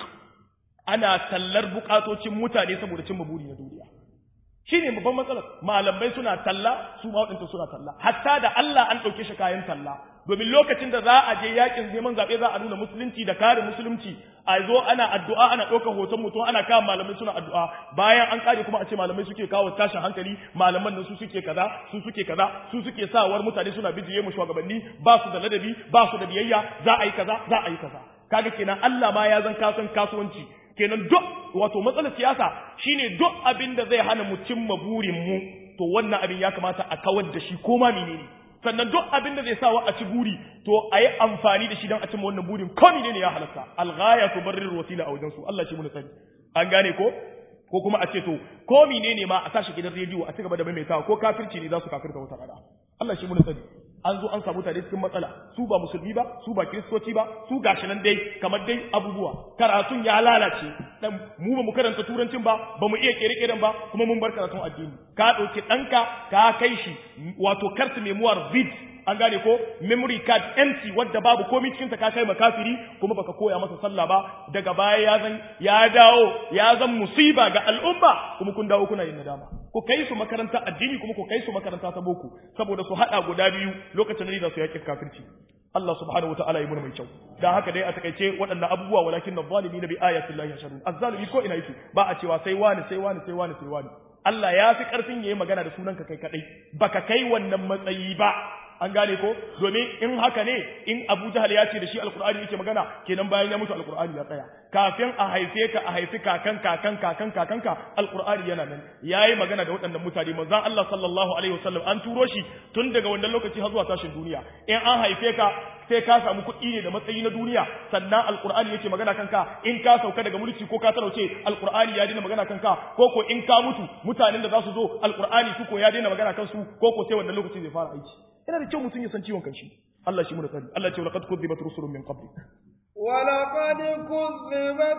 ana tallar bukatocin mutane saboda cin buri na duniya shine babban matsalar malamai suna talla su ma wadanta suna talla hatta da Allah an dauke shi kayan talla domin lokacin da za a je yakin neman zabe za a nuna musulunci da kare musulunci a zo ana addu'a ana ɗaukar hoton mutum ana kawo malamai suna addu'a bayan an kare kuma a ce malamai suke kawo tashin hankali malaman nan su suke kaza su suke kaza su suke sawar mutane suna bijiye mu shugabanni ba su da ladabi ba su da biyayya za a yi kaza za a yi kaza kaga kenan Allah ma ya zan kasan kasuwanci kenan duk wato matsalar siyasa shine duk abin da zai hana mu cimma burin mu to wannan abin ya kamata a kawar da shi ko ma menene sannan duk abin da zai sawa a ci buri to a yi amfani da shi don a cimma wannan burin ko menene ya halatta alghaya tubarrir wasila a wajen su Allah shi mun sani an gane ko ko kuma a ce to ko menene ma a tashi gidan rediyo a cigaba da maimaitawa ko kafirci ne za su kafirta wata rana Allah shi mun sani an zo an samu tare cikin matsala su ba musulmi ba su ba kiristoci ba su gashi nan dai kamar dai abubuwa karatun ya lalace dan mu ba mu karanta turancin ba ba mu iya kere-keren ba kuma mun bar karatun addini ka dauki danka ka kai shi wato carte memoire vide an gane ko memory card empty wadda babu komai cikin ta ka kai makafiri kuma baka koya masa sallah ba daga baya ya zan ya dawo ya zan musiba ga al'umma kuma kun dawo kuna yin nadama ku kai su makaranta addini kuma ku kai su makaranta ta boko saboda su hada guda biyu lokacin da su yaki kafirci Allah subhanahu wa ta'ala yi mun mai kyau dan haka dai a takaice waɗannan abubuwa walakin na bi ayatin lahi yashhadun azzalimi ko ina yake ba a cewa sai wani sai wani sai wani sai wani Allah ya fi karfin yayi magana da sunanka kai kadai baka kai wannan matsayi ba an gane ko domin in haka ne in Abu Jahal ya ce da shi alkur'ani yake magana kenan bayan ya mutu alkur'ani ya tsaya kafin a haife ka a haifi kakan kakan kakan kakanka alkur'ani yana nan yayi magana da waɗannan mutane manzon Allah sallallahu alaihi wasallam an turo shi tun daga wannan lokaci har zuwa tashin duniya in an haife ka sai ka samu kuɗi ne da matsayi na duniya sannan alkur'ani yake magana kanka in ka sauka daga mulki ko ka talauce alkur'ani ya daina magana kanka ko ko in ka mutu mutanen da za su zo alkur'ani su ko ya daina magana kansu ko ko sai wannan lokaci zai fara aiki yana da kyau mutum ya san ciwon kanshi Allah shi mu da tsari Allah ce laqad kudzibat rusulun min qablik wa laqad kudzibat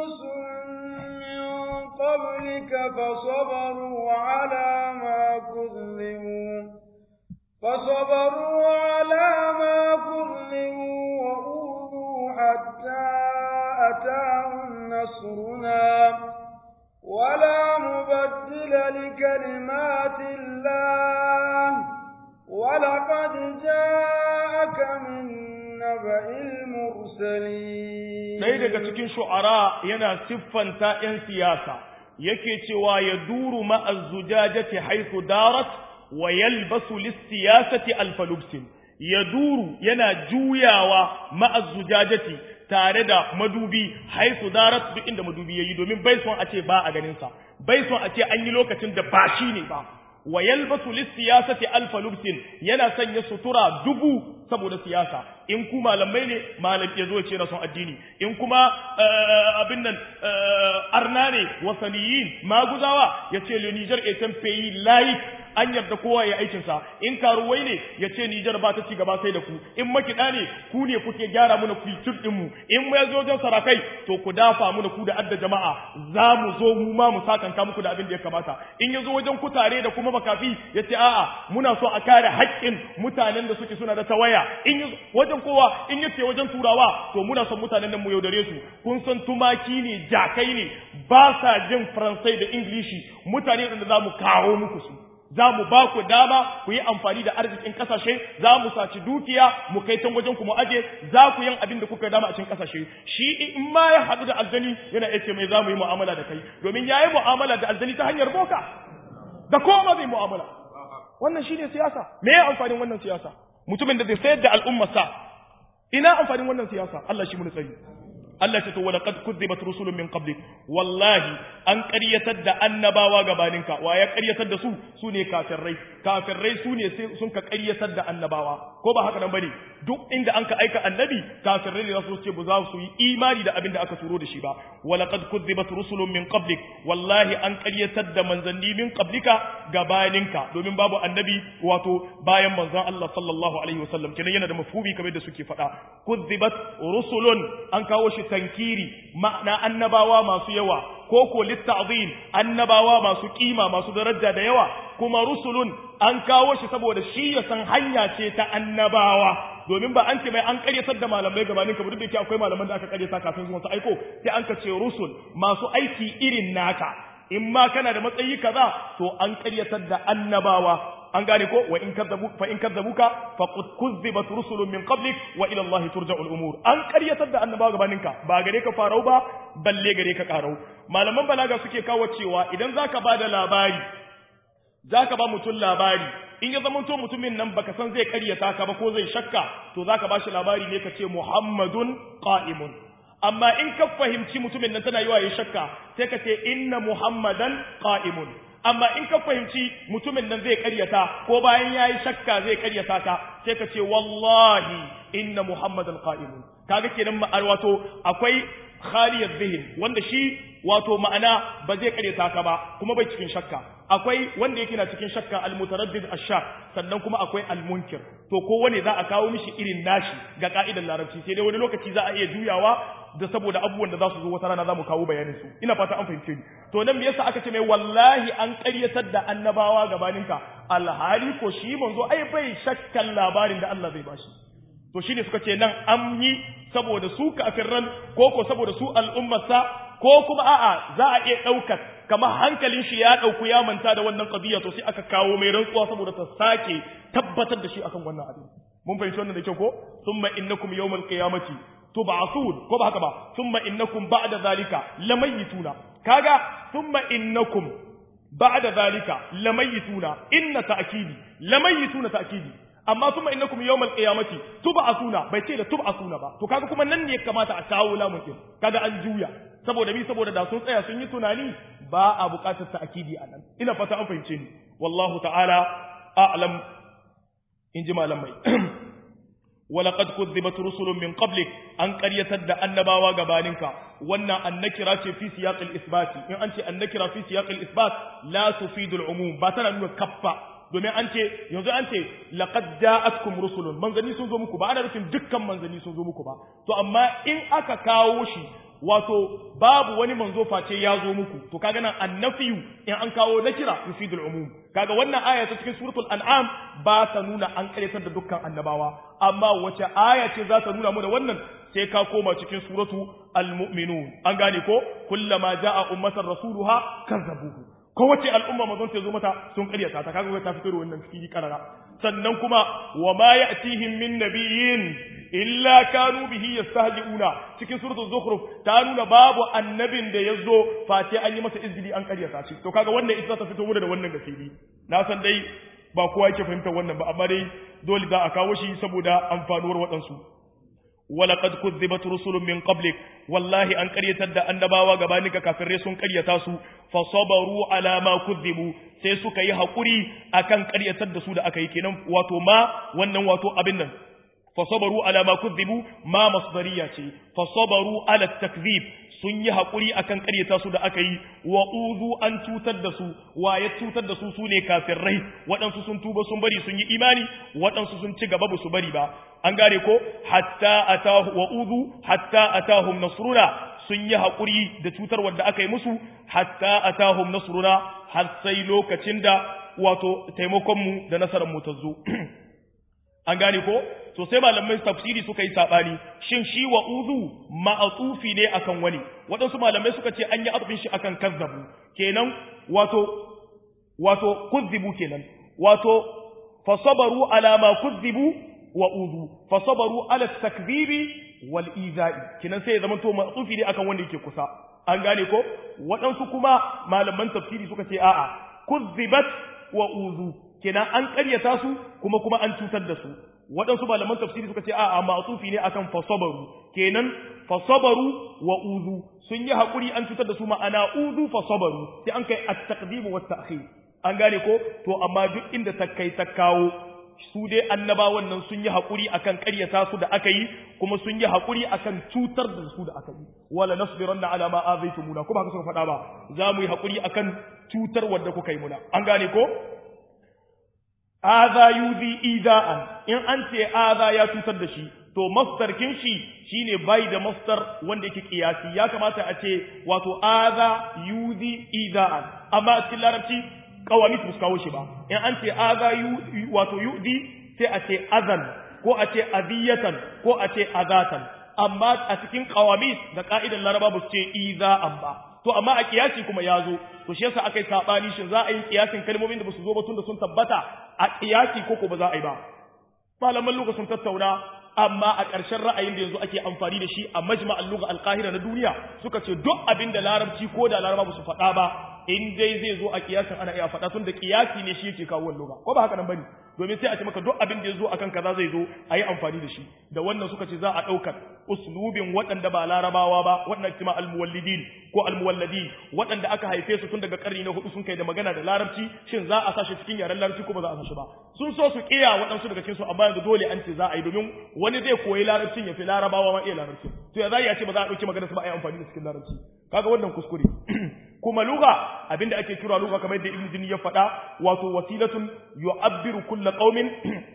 rusulun min qablika fasabaru ala ma kudzibu فصبروا على ما كذبوا وأوذوا حتى أتاهم نصرنا ولا مبدل لكلمات الله ولقد جاءك من نبأ المرسلين ɗaya daga cikin shu'ara yana siffanta ‘yan siyasa yake cewa ya duru ma'az zujajati haythu darat wa yalbasu lis-siyasati alfalubsin ya duru yana juyawa ma'az zujajati tare da madubi haisu darat duk inda madubi yayi domin bai son a ce ba a ganin sa bai son a ce an yi lokacin da ba shi ne ba wa yalbasu lis-siyasati alfa lubsin yana sanya sutura dubu saboda siyasa in ku malamai ne malam ya zo ce na son addini in kuma abin nan arna ne wasaniyin maguzawa ya ce le Niger est un pays laïque an yarda kowa ya aikin sa in karuwai ne ya ce Niger ba ta ci gaba sai da ku in makida ne ku ne kuke gyara mana kultur din mu in mu yazo wajen sarakai to ku dafa mana ku da adda jama'a za mu zo mu ma mu sakanka muku da abin da ya kamata in yazo wajen kutare da kuma makafi ya ce a'a muna so a kare haƙƙin mutanen da suke suna da tawaya in wajen kowa in yace wajen turawa to muna son mutanen nan mu yaudare su kun san tumaki ne jakai ne ba sa jin faransai da ingilishi mutane da za mu kawo muku su za mu ba ku dama ku yi amfani da arzikin kasashe za mu saci dukiya mu kai can wajen ku mu aje za ku yin abin da kuka dama a cikin kasashe shi in ma ya haɗu da aljani yana yace mai za mu yi mu'amala da kai domin ya yi mu'amala da aljani ta hanyar boka da koma zai mu'amala wannan shine siyasa me ya amfanin wannan siyasa mutumin da zai sayar da al'ummarsa ina amfanin wannan siyasa Allah shi mun tsari Allah ce to wala qad kudzibat rusulun min qablik wallahi an ƙaryatar da annabawa gabaninka wa ya ƙaryatar da su su ne kafirai kafirai su ne sun ka ƙaryatar da annabawa ko ba haka nan bane duk inda an ka aika annabi kafirai ne za su ce ba za su yi imani da abin da aka turo da shi ba wala qad kudzibat rusulun min qablik wallahi an ƙaryatar da manzanni min qablika gabaninka domin babu annabi wato bayan manzon Allah sallallahu alaihi wasallam kenan yana da mafhumi kamar da suke faɗa kudzibat rusulun an kawo shi tankiri ma'ana annabawa masu yawa ko ko litta'zim annabawa masu kima masu daraja da yawa kuma rusulun an kawo shi saboda shi ya san hanya ce ta annabawa domin ba an ce mai an karyatar da malamai gabanin kamar da yake akwai malaman da aka karyata kafin zuwa su aiko sai an ka ce rusul masu aiki irin naka in ma kana da matsayi kaza to an karyatar da annabawa an gane ko wa in kadzabu fa in kadzabuka faqad kuzzibat rusulun min qablik wa ila Allah turja'u al-umur an qaryatar da annabawa gabaninka ba gare ka farau ba balle gare ka karau malaman balaga suke kawo cewa idan zaka bada labari zaka ba mutum labari in ya zama to mutumin nan baka san zai karyata ka ba ko zai shakka to zaka bashi labari ne ka ce Muhammadun qa'imun amma in ka fahimci mutumin nan tana yiwa ya shakka sai ka ce inna Muhammadan qa'imun amma in ka fahimci mutumin nan zai karyata ko bayan yayi shakka zai karyata ka sai ka ce wallahi inna muhammadan qa'imun kaga kenan ma'ar wato akwai khaliyat zihin wanda shi wato ma'ana ba zai karyata ka ba kuma bai cikin shakka akwai wanda yake na cikin shakka almutaraddid ashak sannan kuma akwai almunkir to kowane za a kawo mishi irin nashi ga ka'idar larabci sai dai wani lokaci za a iya juyawa da saboda abubuwan da za su zo wata rana za mu kawo bayanin su ina fata an fahimce ni to nan me yasa aka ce mai wallahi an ƙaryatar da annabawa gabaninka alhali ko shi manzo ai bai shakkan labarin da Allah zai bashi to shine suka ce nan an yi saboda su kafirran ko ko saboda su al'ummarsa ko kuma a'a za a iya ɗaukar kamar hankalin shi ya ɗauku ya manta da wannan qadiya to sai aka kawo mai rantsuwa saboda ta sake tabbatar da shi akan wannan abin mun fahimci wannan da kyau ko summa innakum yawmal qiyamati tub'athun ko ba haka ba thumma innakum ba'da zalika lamayituna kaga thumma innakum ba'da zalika lamayituna inna ta'kidi lamayituna ta'kidi amma thumma innakum yawmal qiyamati tub'athuna bai ce da tub'athuna ba to kaga kuma nan ne ya kamata a kawo lamun din kaga an juya saboda bi saboda da sun tsaya sun yi tunani ba a buƙatar ta'kidi anan ina fata an fahimce ni wallahu ta'ala a'lam in ji malamai ولقد كذبت رسل من قبلك أن قرية النباوة غبانك وانا النكرة في سياق الإثبات إن أنت النكرة في سياق الإثبات لا تفيد العموم باتنا نوى كفة domin an ce yanzu an ce laqad ja'atkum rusulun manzanni sun zo muku ba ana nufin dukkan manzanni sun zo muku ba to amma in aka kawo shi wato babu wani manzo face ya zo muku to kaga nan annafiyu in an kawo nakira yufidul umum kaga wannan aya ta cikin suratul an'am ba ta nuna an karyatar da dukkan annabawa amma wace aya ce za ta nuna mu da wannan sai ka koma cikin suratu almu'minun an gane ko kullama ja'a ummatan rasuluha kazzabuhu kowace al'umma mazon ta zo mata sun karyata ta kaga ta fito da wannan fili karara sannan kuma wa ma ya'tihim min nabiyyin illa kanu bihi yastahzi'una cikin suratul zukhruf ta nuna babu annabin da yazo face an yi masa izgili an karyata shi to kaga wannan ita ta fito mu da wannan gasiri na san dai ba kowa yake fahimtar wannan ba amma dai dole za a kawo shi saboda amfanuwar waɗansu ولقد كذبت رسل من قبلك والله an ƙaryatar da annabawa gabaninka kafirai sun ƙaryata su fa sabaru ala ma kuzzibu sai suka yi hakuri akan ƙaryatar da su da aka yi kenan wato ma wannan wato abin nan fa sabaru ala ma kuzzibu ma masdariya ce fa sabaru ala takzib sun yi haƙuri akan ƙaryata su da aka yi wa uzu an cutar da su wa ya cutar da su su ne kafirai waɗansu sun tuba sun bari sun yi imani waɗansu sun ci gaba ba su bari ba an gane ko hatta atahu wa uzu hatta atahum nasruna sun yi haƙuri da cutar wanda aka yi musu hatta atahum nasruna har sai lokacin da wato taimakon mu da nasarar mu ta zo an gane ko to sai malamai tafsiri suka yi sabani shin shi wa uzu ma'atufi ne akan wani waɗansu malamai suka ce an yi arfin shi akan kazzabu kenan wato wato kuzzibu kenan wato fasabaru ala ma kuzzibu wa uzu fasabaru ala takzibi wal izai kenan sai ya zama to ma'atufi ne akan wanda yake kusa an gane ko waɗansu kuma malaman tafsiri suka ce a'a kuzzibat wa uzu kenan an ƙaryata su kuma kuma an cutar da su waɗansu malaman tafsiri suka ce a a ma'tufi ne akan fasabaru kenan fasabaru wa uzu sun yi haƙuri an cutar da su ma'ana uzu fasabaru sai an kai at-taqdim wa at-ta'khir an gane ko to amma duk inda ta kai ta kawo su dai annabawan nan sun yi haƙuri akan ƙaryata su da aka yi kuma sun yi haƙuri akan cutar da su da aka yi wala nasbiranna ala ma azaitumuna kuma haka suka faɗa ba za mu yi haƙuri akan cutar wadda kuka yi muna an gane ko aza yuzi iza'an in an ce aza ya cutar da shi to masdarkin shi shine bai da masdar wanda yake kiyasi ya kamata a ce wato aza yuzi iza'an amma a cikin larabci kawamit ba su kawo shi ba in an ce aza wato yuzi sai a ce azan ko a ce aziyatan ko a ce azatan amma a cikin kawamit da ka'idan laraba ba su ce iza'an ba to amma a kiyasi kuma ya zo to shi yasa aka yi sabani shin za a yi kiyasin kalmomin da ba su zo ba tun da sun tabbata a kiyasi ko ko ba za a yi ba malaman lugha sun tattauna amma a ƙarshen ra'ayin da yanzu ake amfani da shi a majma'al lugha al-qahira na duniya suka ce duk abin da larabci ko da laraba ba su faɗa ba in dai zai zo a kiyasin ana iya faɗa tun da kiyasi ne shi yake kawo lugha ko ba haka nan bane domin sai a ce maka duk abin da ya zo akan kaza zai zo a yi amfani da shi da wannan suka ce za a ɗaukar uslubin waɗanda ba larabawa ba waɗanda kima almuwallidin ko almuwalladin waɗanda aka haife su tun daga ƙarni na hudu sun kai da magana da larabci shin za a sashi cikin yaren larabci ko ba za a sashi ba sun so su kiya waɗansu daga cikin su amma yanzu dole an ce za a yi domin wani zai koyi larabcin ya fi larabawa ma iya larabci to ya za a ce ba za a ɗauki magana su ba a yi amfani da cikin larabci kaga wannan kuskure kuma lugha abinda ake kira lugha kamar yadda ibnu jini ya faɗa wato wasilatun yu'abbiru kullu qaumin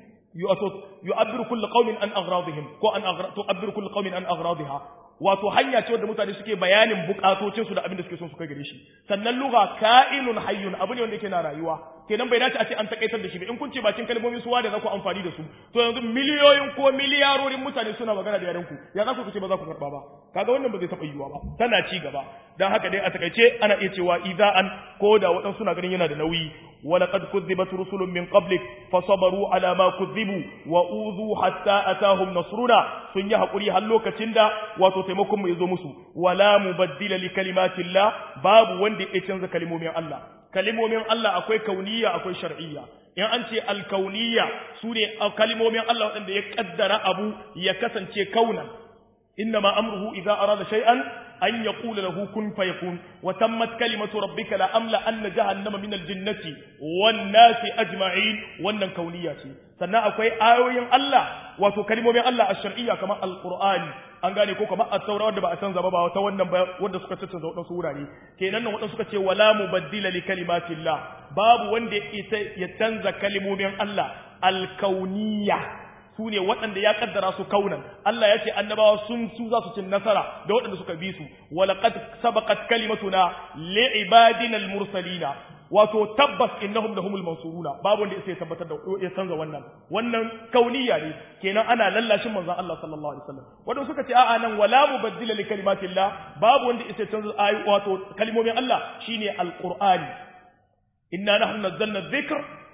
yu'abbiru kullu qaumin an agradihim ko an tu'abbiru kullu qaumin an agradiha wato hanya ce wadda mutane suke bayanin bukatocin su da abin da suke son su kai gare shi sannan lugha ka'inun hayyun abu ne wanda yake na rayuwa kenan bai dace a ce an takaitar da shi ba in kun ce bakin kalmomin suwa da za ku amfani da su to yanzu miliyoyin ko miliyarorin mutane suna magana da yaren ku ya za ku ce ba za ku karba ba kaga wannan ba zai taɓa yiwuwa ba tana ci gaba dan haka dai a takaice ana iya cewa iza'an ko da waɗansu suna ganin yana da nauyi ولقد كذبت رسل من قبلك فصبروا على ما كذبوا وأوذوا حتى أتاهم نصرنا sun yi haƙuri har lokacin da wato taimakon mu ya zo musu wala mubaddila li kalimatillah babu wanda ya canza kalimomin Allah kalimomin Allah akwai kauniya akwai shar'iyya in an ce alkauniya su ne kalimomin Allah waɗanda ya kaddara abu ya kasance kaunan إنما أمره إذا أراد شيئا أن يقول له كن فيكون وتمت كلمة ربك لأملأن جهنم من الجنة والناس أجمعين وأن كونية sannan akwai ayoyin Allah wato kalmomin Allah a shar'iyya kamar alqur'ani an gane ko kamar at-taura wanda ba a canza ba ba wata wannan ba wanda suka canza wadansu wurare kenan nan wadansu suka ce wala mubaddila li kalimatillah babu wanda ya canza kalmomin Allah alkauniyya su ne waɗanda ya kaddara su kaunan Allah ya ce annabawa sun su za su cin nasara da waɗanda suka bi su walaqad sabaqat kalimatuna li ibadina al-mursalina wato tabbas innahum lahumul mansuruna babu wanda sai tabbatar da ya canza wannan wannan kauniya ne kenan ana lallashin manzon Allah sallallahu alaihi wasallam wanda suka ce a'a nan wala mubaddila li kalimatillah babu wanda sai canza ayi wato kalmomin Allah shine alqur'ani inna nahnu nazzalna dhikr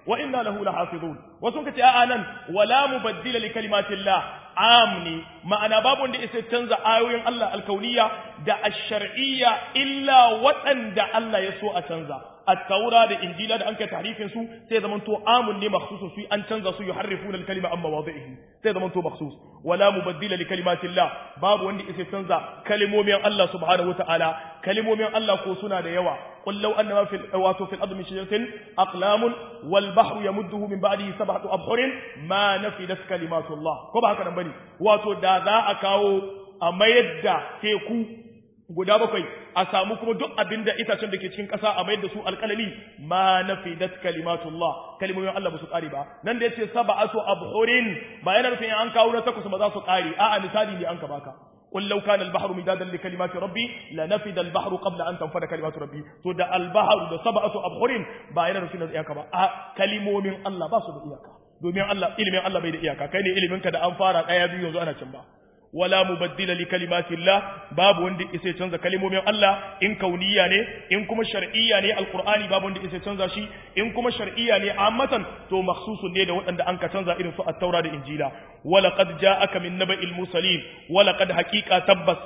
wa inna lahu lahafizun wasu kace a'a nan wala mubaddila li kalimatillah amni ma'ana babu wanda isa canza ayoyin Allah alkauniya da ash-shar'iyya illa waɗanda Allah ya so a canza at-taura da injila da an kai tahrifin su sai zaman to amun ne makhsusun su an canza su yuharrifuna al-kalima amma wadhihi sai zaman to makhsus wala mubaddila li kalimatillah babu wanda isa canza kalimomin Allah subhanahu wataala kalimomin Allah ko suna da yawa qul law anna ma fil wato fil ardi min shajaratin aqlamun wal bahru yamudduhu min ba'dihi sab'atu abhurin ma nafidat kalimatullah ko ba haka nan bane wato da za a kawo a mayar da teku guda bakwai a samu kuma duk abin da itacen da ke cikin ƙasa a mayar da su alƙalami ma nafidat kalimatullah kalimomin Allah ba su ƙare ba nan da yace sab'atu abhurin ba yana nufin an kawo na takwas ba za su ƙare a'a misali ne an ka baka قل لو كان البحر مدادا لكلمات ربي لنفد البحر قبل ان تنفد كلمات ربي to da البحر da sab'atu abhurin ba yana nufin da iyaka ba a kalimomin Allah ba su da iyaka domin Allah ilimin Allah bai da iyaka kai ne ilimin ka da an fara daya biyu yanzu ana cin ba wala mubaddila li kalimatillah babu wanda isa canza kalimomin Allah in kauniya ne in kuma shar'iyya ne alqur'ani babu wanda isa canza shi in kuma shar'iyya ne ammatan to makhsusun ne da waɗanda an ka canza irin su at-taura da injila wala qad ja'aka min naba'il mursalin wala qad haqiqa tabbas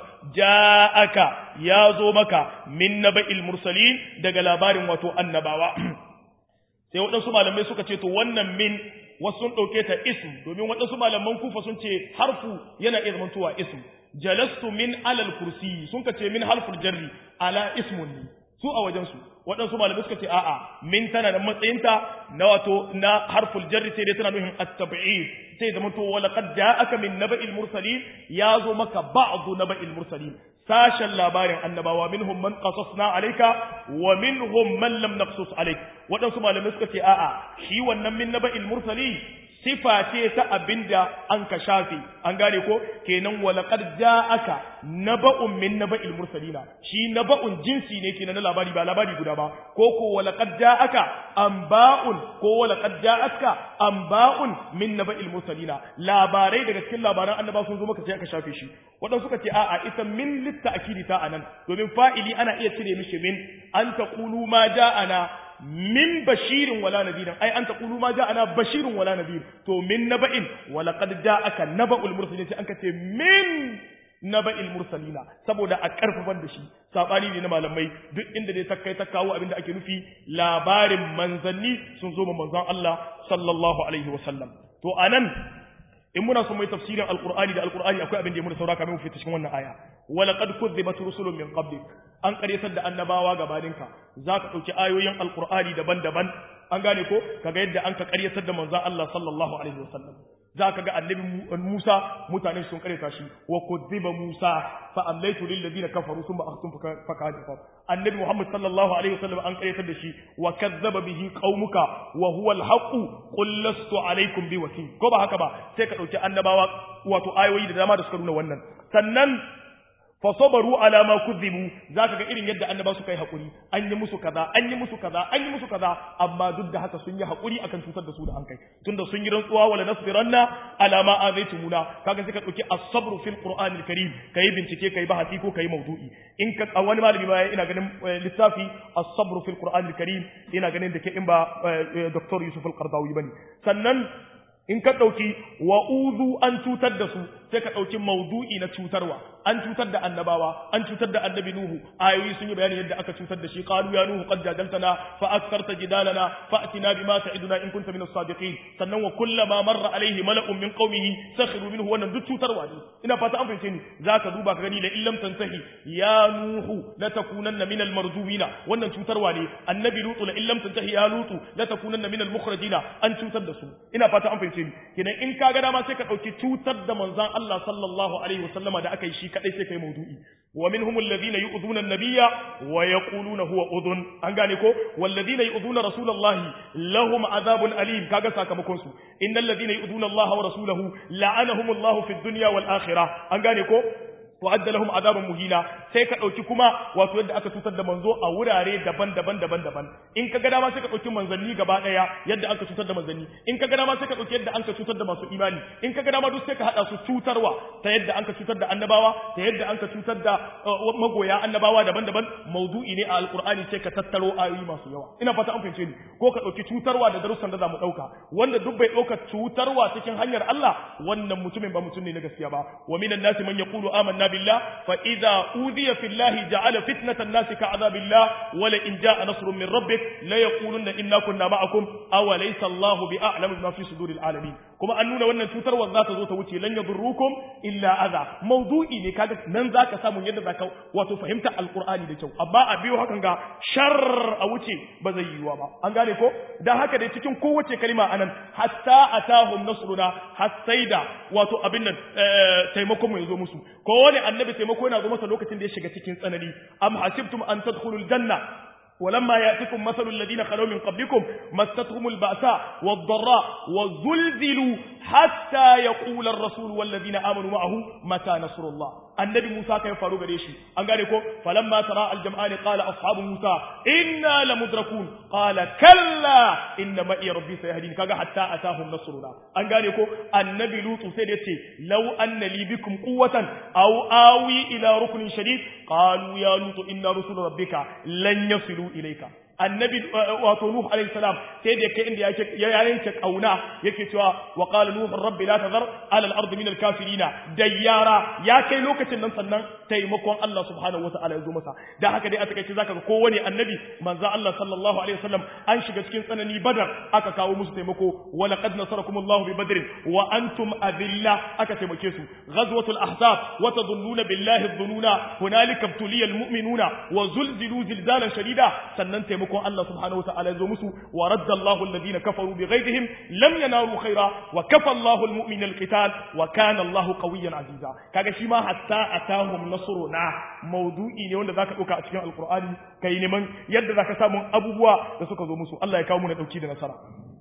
ja'aka ya zo maka min naba'il mursalin daga labarin wato annabawa sai waɗansu malamai suka ce to wannan min wasu sun ɗauke ta ism domin waɗansu malaman kufa sun ce harfu yana iya zamantowa ism jalastu min alal kursi sun ka ce min harful jarri ala ismun ne su a wajensu waɗansu malamai suka ce a'a min tana da matsayinta na wato na harful jarri sai dai tana nufin at-tab'id sai zama to wala qad ja'aka min naba'il mursalin ya zo maka ba'du naba'il mursalin sashen labarin annabawa minhum man qasasna alayka wa minhum man lam naqsus alayk waɗansu malamai suka ce a'a shi wannan min naba'il mursalin sifa ce ta abinda an ka shafe an gane ko kenan walaqad ja'aka naba'un min naba'il mursalina shi naba'un jinsi ne kenan na labari ba labari guda ba ko ko walaqad ja'aka anba'un ko walaqad ja'aka anba'un min naba'il mursalina labarai daga cikin labaran annaba sun zo maka sai aka shafe shi wadan suka ce a'a ita min litta'kidi ta anan domin fa'ili ana iya cire mishi min an taqulu ma ja'ana min bashirin wala nadirin ai an taqulu ma ja'ana bashirun wala nadir to min naba'in wala qad ja'aka naba'ul mursalin sai an kace min naba'il mursalina saboda a karfafar da shi sabani ne na malamai duk inda dai ta kai ta kawo abinda ake nufi labarin manzanni sun zo ma manzon Allah sallallahu alaihi wasallam to anan in muna son mai tafsirin alqur'ani da alqur'ani akwai abin da ya muna saura kamar mu fita cikin wannan aya wala qad kuzzibat rusulun min qablik an karyatar da annabawa gabaninka zaka dauki ayoyin alqur'ani daban-daban an gane ko kaga yadda an ka karyatar da manzon Allah sallallahu alaihi wasallam zaka ga annabi Musa mutane sun karyata shi wa kuzziba Musa fa amlaytu lil ladina kafaru thumma akhtum fakadifa annabi Muhammad sallallahu alaihi wasallam an karyatar da shi wa kazzaba bihi qaumuka wa huwa al-haqq qul lastu alaikum bi wakil ko ba haka ba sai ka dauki annabawa wato ayoyi da dama da suka nuna wannan sannan fasabaru ala ma kuzibu zaka ga irin yadda annaba suka yi hakuri an yi musu kaza an yi musu kaza an yi musu kaza amma duk da haka sun yi hakuri akan cutar da su da an kai tunda sun yi rantsuwa wala nasbiranna ala ma azaitumuna kaga sai ka dauki as-sabru fil qur'anil karim kai bincike kai bahasi ko kai mawdu'i in ka wani malami ba ina ganin littafi as-sabru fil qur'anil karim ina ganin da ke in ba dr yusuf al-qardawi bane sannan in ka ɗauki wa'uzu an cutar da su sai ka ɗauki maudu'i na cutarwa an cutar da annabawa an cutar da annabi nuhu ayoyi sun yi bayani yadda aka cutar da shi qalu ya nuhu qad jadaltana fa aktharta jidalana fa atina bima ta'iduna in kunta min as-sadiqin sannan wa kullama marra alayhi mala'un min qaumihi sakhiru minhu wannan duk cutarwa ne ina fata an fahimce ni zaka duba ka gani la illam tantahi ya nuhu la takunanna min al-marjuwina wannan cutarwa ne annabi lutu la illam tantahi ya lutu la takunanna min al-mukhrajina an cutar da su ina fata an fahimce ni kenan in ka ga dama sai ka dauki cutar da manzon Allah sallallahu alaihi wasallama da aka yi shi kadai sai kai maudu'i wa minhum alladhina yu'dhuna an-nabiyya wa yaquluna huwa udhun an gane ko walladhina yu'dhuna rasulallahi lahum adhabun alim kaga sakamakon su innal ladhina yu'dhuna Allah wa rasulahu la'anahum Allah fid dunya wal akhirah an gane ko wa'adda lahum azaban muhina sai ka dauki kuma wato yadda aka cutar da manzo a wurare daban-daban daban-daban in ka ga dama sai ka dauki manzanni gaba daya yadda aka cutar da manzanni in ka ga dama sai ka dauki yadda an ka cutar da masu imani in ka ga dama duk sai ka hada su cutarwa ta yadda an ka cutar da annabawa ta yadda an ka cutar da magoya annabawa daban-daban maudu'i ne a alqur'ani sai ka tattaro ayoyi masu yawa ina fata an fahimce ni ko ka dauki cutarwa da darussan da zamu dauka wanda duk bai dauka cutarwa cikin hanyar Allah wannan mutumin ba mutum ne na gaskiya ba wa minan nasi man yaqulu amanna بالله فإذا أوذي في الله جعل فتنة الناس كعذاب الله ولئن جاء نصر من ربك لا يقولن إنا كنا معكم أوليس الله بأعلم بما في صدور العالمين كما أننا وأن توتر والذات ذات وتي لن يضروكم إلا أذى موضوعي ne kaga nan zaka samu yadda zaka wato fahimta alqur'ani da kyau amma a biyo hakan ga shar a wuce ba zai yiwa ba an gane ko dan haka dai cikin kowace kalima anan hatta atahum nasruna hasaida wato abin nan taimakon mu yazo musu kowane annabi taimako yana zo masa lokacin da ya shiga cikin tsanani am hasibtum an tadkhulul janna ولما يأتكم مثل الذين خلوا من قبلكم مستهم البأساء والضراء وزلزلوا حتى يقول الرسول والذين آمنوا معه متى نصر الله النبي موسى كان فارو غريشي ان غاري كو فلما ترى الجمعان قال اصحاب موسى انا لمدركون قال كلا ان معي ربي سيهدين كاغا حتى اتاهم نصرنا ان غاري كو النبي لوط sai da yace law anna li bikum quwwatan aw awi ila ruknin shadid qalu ya lut inna rusul rabbika lan yasilu ilayka annabi wato nuh alayhi salam sai da kai inda yake ya yanke kauna yake cewa wa qala nuh rabbi la tazar ala al-ardi min al-kafirina dayyara ya kai lokacin nan sannan taimakon Allah subhanahu wataala ya zo masa da haka dai a takaice zaka ga kowane annabi manzo Allah sallallahu alaihi wasallam an shiga cikin tsanani badar aka kawo musu taimako wa laqad nasarakumullahu bi badrin wa antum adilla aka taimake su ghazwatul ahzab wa tadhunnuna billahi dhununa hunalika ibtuliya al-mu'minuna wa zulzilu zilzalan shadida sannan taimako taimakon Allah subhanahu wa ta'ala ya zo musu wa radda Allahu alladhina kafaru bi ghaydihim lam yanalu khaira wa kafa Allahu almu'mina alqital wa kana Allahu qawiyyan aziza kaga shi ma hatta atahum nasruna mawdu'i ne wanda zaka dauka a cikin alqur'ani kai neman yadda zaka samu abubuwa da suka zo musu Allah ya kawo mu na dauki da nasara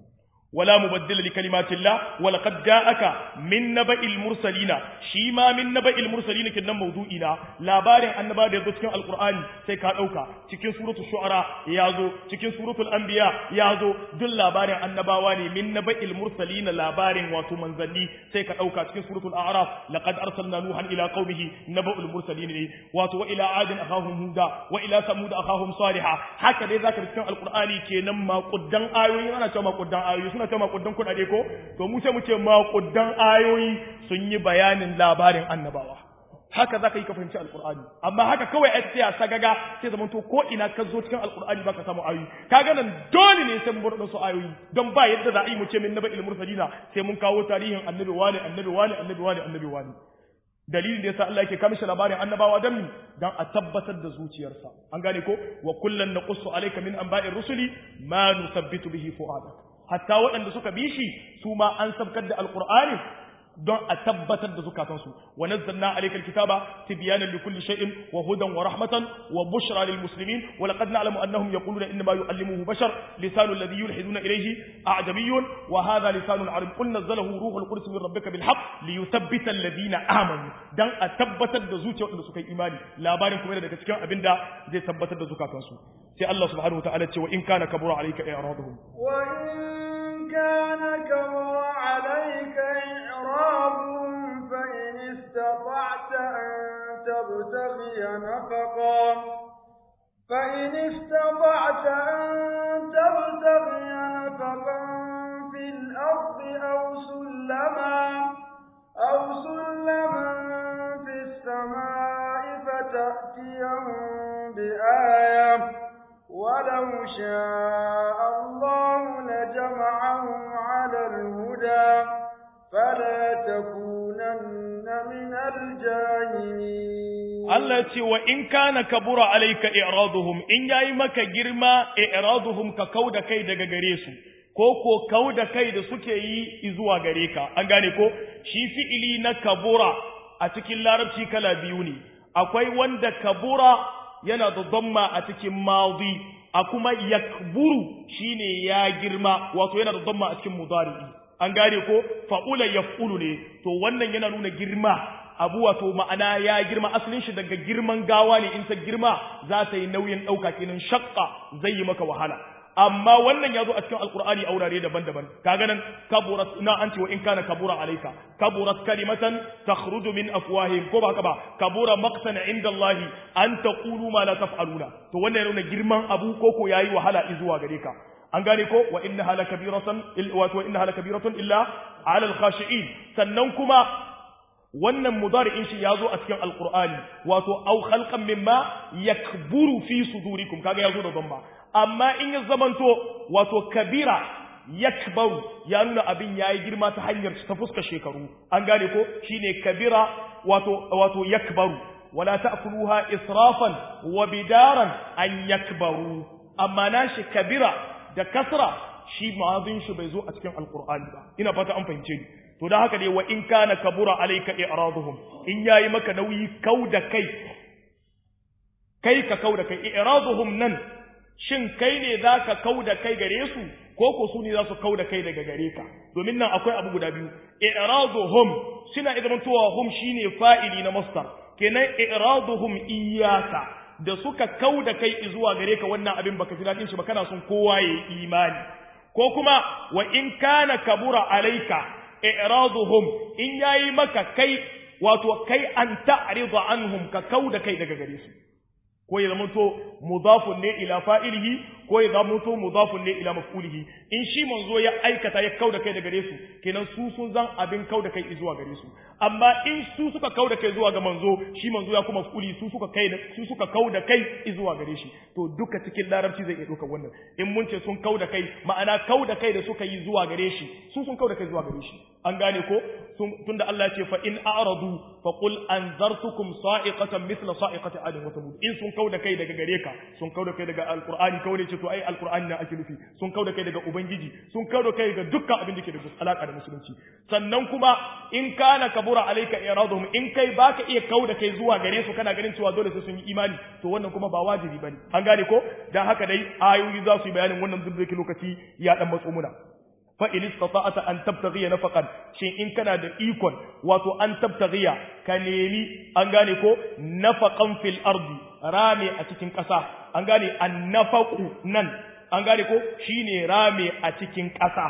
ولا مبدل لكلمات الله ولقد جاءك من نبأ المرسلين شيما من نبأ المرسلين كنا موضوعنا labarin annaba da yazo cikin alqur'ani sai ka dauka cikin suratul shu'ara yazo cikin suratul anbiya yazo duk labarin annabawa ne min naba'il mursalin labarin wato manzanni sai ka dauka cikin suratul a'raf laqad arsalna nuhan ila qaumihi naba'ul mursalin ne wato wa ila adin akhahum huda wa ila samud akhahum salihah haka dai zaka cikin alqur'ani kenan maƙuddan ayoyi ana cewa maƙuddan ayoyi suna ta makudan kuɗaɗe ko to mu sai mu ce makudan ayoyi sun yi bayanin labarin annabawa haka za ka yi ka fahimci alkur'ani amma haka kawai ai tsaya sagaga sai zaman to ko ina ka zo cikin alkur'ani baka samu ayoyi kaga nan dole ne sai mun bar su ayoyi don ba yadda za a yi mu ce min naba'il mursalina sai mun kawo tarihin annabi wani annabi wani annabi wani annabi wani dalilin da yasa Allah yake kamishe labarin annabawa dan mi dan a tabbatar da zuciyarsa an gane ko wa kullan naqussu alayka min anba'ir rusuli ma nusabbitu bihi fu'adak hatta waɗanda suka bi shi su ma an sabkar da alqur'ani don a tabbatar da zukatansu wa nazzalna alayka alkitaba tibyanan likulli shay'in wa hudan wa rahmatan wa bushra lil muslimin wa laqad na'lamu annahum yaquluna inma yu'allimuhu bashar lisanu alladhi yulhiduna ilayhi a'jamiyyun wa hadha lisanu arab qul nazzalahu ruhul qudus min rabbika bil haqq liyuthabbita alladhina amanu dan a tabbatar da zuciyar wanda suka yi imani labarin kuma daga cikin abinda zai tabbatar da zukatansu sai Allah subhanahu wa ta'ala ce wa in kana kabura alayka i'raduhum wa in kana kabura alayka إعرابهم فإن استطعت أن تبتغي نفقا فإن استطعت أن تبتغي نفقا في الأرض أو سلما أو سلما في السماء فتأتيهم بآية ولو شاء الله لجمعهم على الهدى فلا تكونن من الجاهلين Allah ce wa in kana kabura alayka i'raduhum in yayi maka girma i'raduhum ka kauda kai daga gare su ko ko kauda kai da suke yi zuwa gare ka an gane ko shi fi'ili na kabura a cikin larabci kala biyu ne akwai wanda kabura yana da damma a cikin madi a kuma yakburu shine ya girma wato yana da damma a cikin mudari'i an gane ko fa'ula yaf'ulu ne to wannan yana nuna girma abu wato ma'ana ya girma asalin shi daga girman gawa ne in ta girma za ta yi nauyin ɗauka kenan shakka zai yi maka wahala amma wannan ya zo a cikin alkur'ani a wurare daban-daban kaga nan kaburat na an ce wa in kana kabura alayka kaburat kalimatan takhruju min afwahihim ko ba haka ba kabura maqtan inda Allah an taqulu ma la taf'aluna to wannan yana girman abu ko ko yayi wahala zuwa gare ka an gane ko wa innaha lakabiratan wato wa innaha lakabiratun illa ala alkhashi'in sannan kuma wannan mudari'in shi yazo a cikin alqur'ani wato aw khalqan mimma yakburu fi sudurikum kaga yazo da dhamma amma in ya zamanto wato kabira yakbaru ya nuna abin yayi girma ta hanyar ta fuska shekaru an gane ko shine kabira wato wato yakbaru wala ta'kuluha israfan wa bidaran an yakbaru amma nashi kabira da kasra shi ma'azin shi bai zo a cikin alqur'ani ba ina fata an fahimce ni to da haka dai wa in kana kabura alayka i'raduhum in yayi maka nauyi kauda kai kai ka kauda kai i'raduhum nan shin kai ne zaka kauda kai gare su ko ko su ne za su kauda kai daga gare ka domin nan akwai abu guda biyu i'raduhum suna idan tuwa hum shine fa'ili na masdar kenan i'raduhum iyyaka da suka kauda kai zuwa gare ka wannan abin baka ji dadin shi ba kana son kowa ya imani ko kuma wa in kana kabura alayka i'raduhum in yayi maka kai wato kai an ta'rida anhum ka kauda kai daga gare su ko ya zama to mudafun ne ila fa'ilihi ko ya zama to mudafun ne ila maf'ulihi in shi manzo ya aikata ya kauda kai daga gare su kenan su sun zan abin kauda kai zuwa gare su amma in su suka kauda kai zuwa ga manzo shi manzo ya kuma maf'uli su suka kai su suka kauda kai zuwa gare shi to duka cikin larabci zai iya ɗaukar wannan in mun ce sun kauda kai ma'ana kauda kai da suka yi zuwa gare shi su sun kauda kai zuwa gare shi an gane ko tunda Allah ya ce fa in a'radu fa qul anzartukum sa'iqatan mithla sa'iqati 'adin wa thamud in sun kauda kai daga gare ka sun kauda kai daga alqur'ani kawai ce to ai alqur'ani na ake nufi sun kauda kai daga ubangiji sun kauda kai daga dukkan abin da ke da alaka da musulunci sannan kuma in kana kabura alayka iraduhum in kai baka iya kauda kai zuwa gare su kana ganin cewa dole sai sun yi imani to wannan kuma ba wajibi bane an gane ko dan haka dai ayoyi za su yi bayanin wannan duk da lokaci ya dan matso muna fa in istata'ta an tabtaghiya nafaqan shin in kana da ikon wato an tabtaghiya ka nemi an gane ko nafaqan fil ardi rame a cikin ƙasa an gane annafaqu nan an gane ko shine rame a cikin ƙasa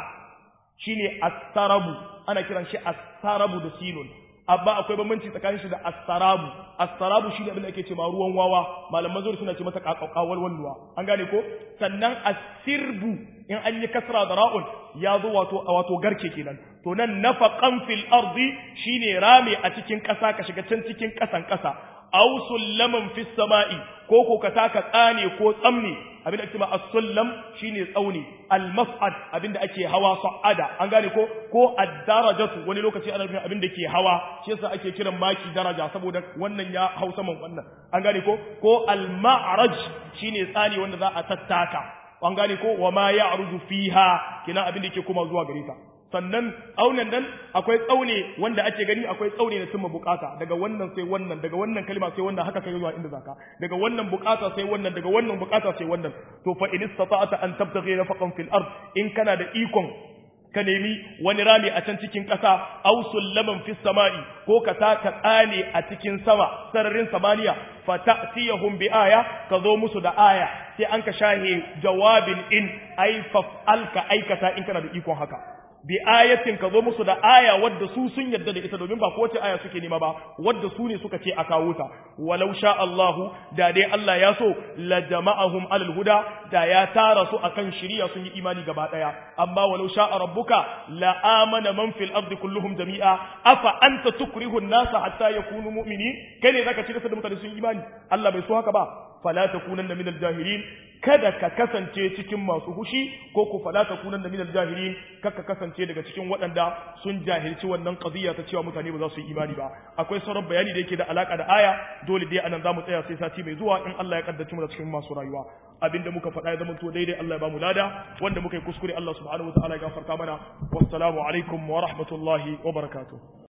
shine astarabu ana kiran shi astarabu da sinun amma akwai bambanci tsakanin shi da astarabu astarabu shine abin da ake cewa ruwan wawa malaman zuri suna ce mata kakawal walluwa an gane ko sannan asirbu in an yi kasra da ra'un ya zo wato wato garke kenan to nan nafaqan fil ardi shine rame a cikin ƙasa ka shiga can cikin ƙasan ƙasa aw sullaman fis sama'i ko ko ka taka tsane ko tsamne abinda ake cewa as-sullam shine tsauni al-mas'ad abinda ake hawa sa'ada an gane ko ko ad-darajatu wani lokaci ana nufin abinda ke hawa shi yasa ake kiran maki daraja saboda wannan ya hau saman wannan an gane ko ko al-ma'raj shine tsani wanda za a tattaka an gane ko wa ma ya'ruju fiha kina abinda yake kuma zuwa gare ta sannan aunan nan akwai tsaune wanda ake gani akwai tsaune na cimma bukata daga wannan sai wannan daga wannan kalma sai wannan haka kai zuwa inda zaka daga wannan bukata sai wannan daga wannan bukata sai wannan to fa in istata'ta an tabtaghi nafaqan fil ard in kana da ikon ka nemi wani rami a can cikin ƙasa aw sullaman fis sama'i ko ka taka tsane a cikin sama sararin samaniya fa ta'tiyahum bi aya ka zo musu da aya sai an ka shahe jawabin in ai fa'al ka aikata in kana da ikon haka bi ayatin ka zo musu da aya wadda su sun yarda da ita domin ba kowace aya suke nema ba wadda su ne suka ce a kawo ta walau sha Allahu da dai Allah ya so la jama'ahum alal huda da ya tara su akan shiriya sun yi imani gaba daya amma walau sha rabbuka la amana man fil ardi kulluhum jami'a afa anta tukrihu an-nasa hatta yakunu mu'minin kai ne zaka ci da mutane sun imani Allah bai so haka ba fala takunanna minal jahilin kada ka kasance cikin masu hushi ko ku fala takunanna minal jahilin kaka kasance daga cikin waɗanda sun jahilci wannan qadiya ta cewa mutane ba za su yi imani ba akwai sauran bayani da yake da alaka da aya dole dai anan zamu tsaya sai sati mai zuwa in Allah ya kaddace mu da cikin masu rayuwa abinda muka faɗa ya zama to daidai Allah ya ba mu lada wanda muka yi kuskure Allah subhanahu wa ta'ala ya gafarta mana wassalamu alaikum wa rahmatullahi wa barakatuh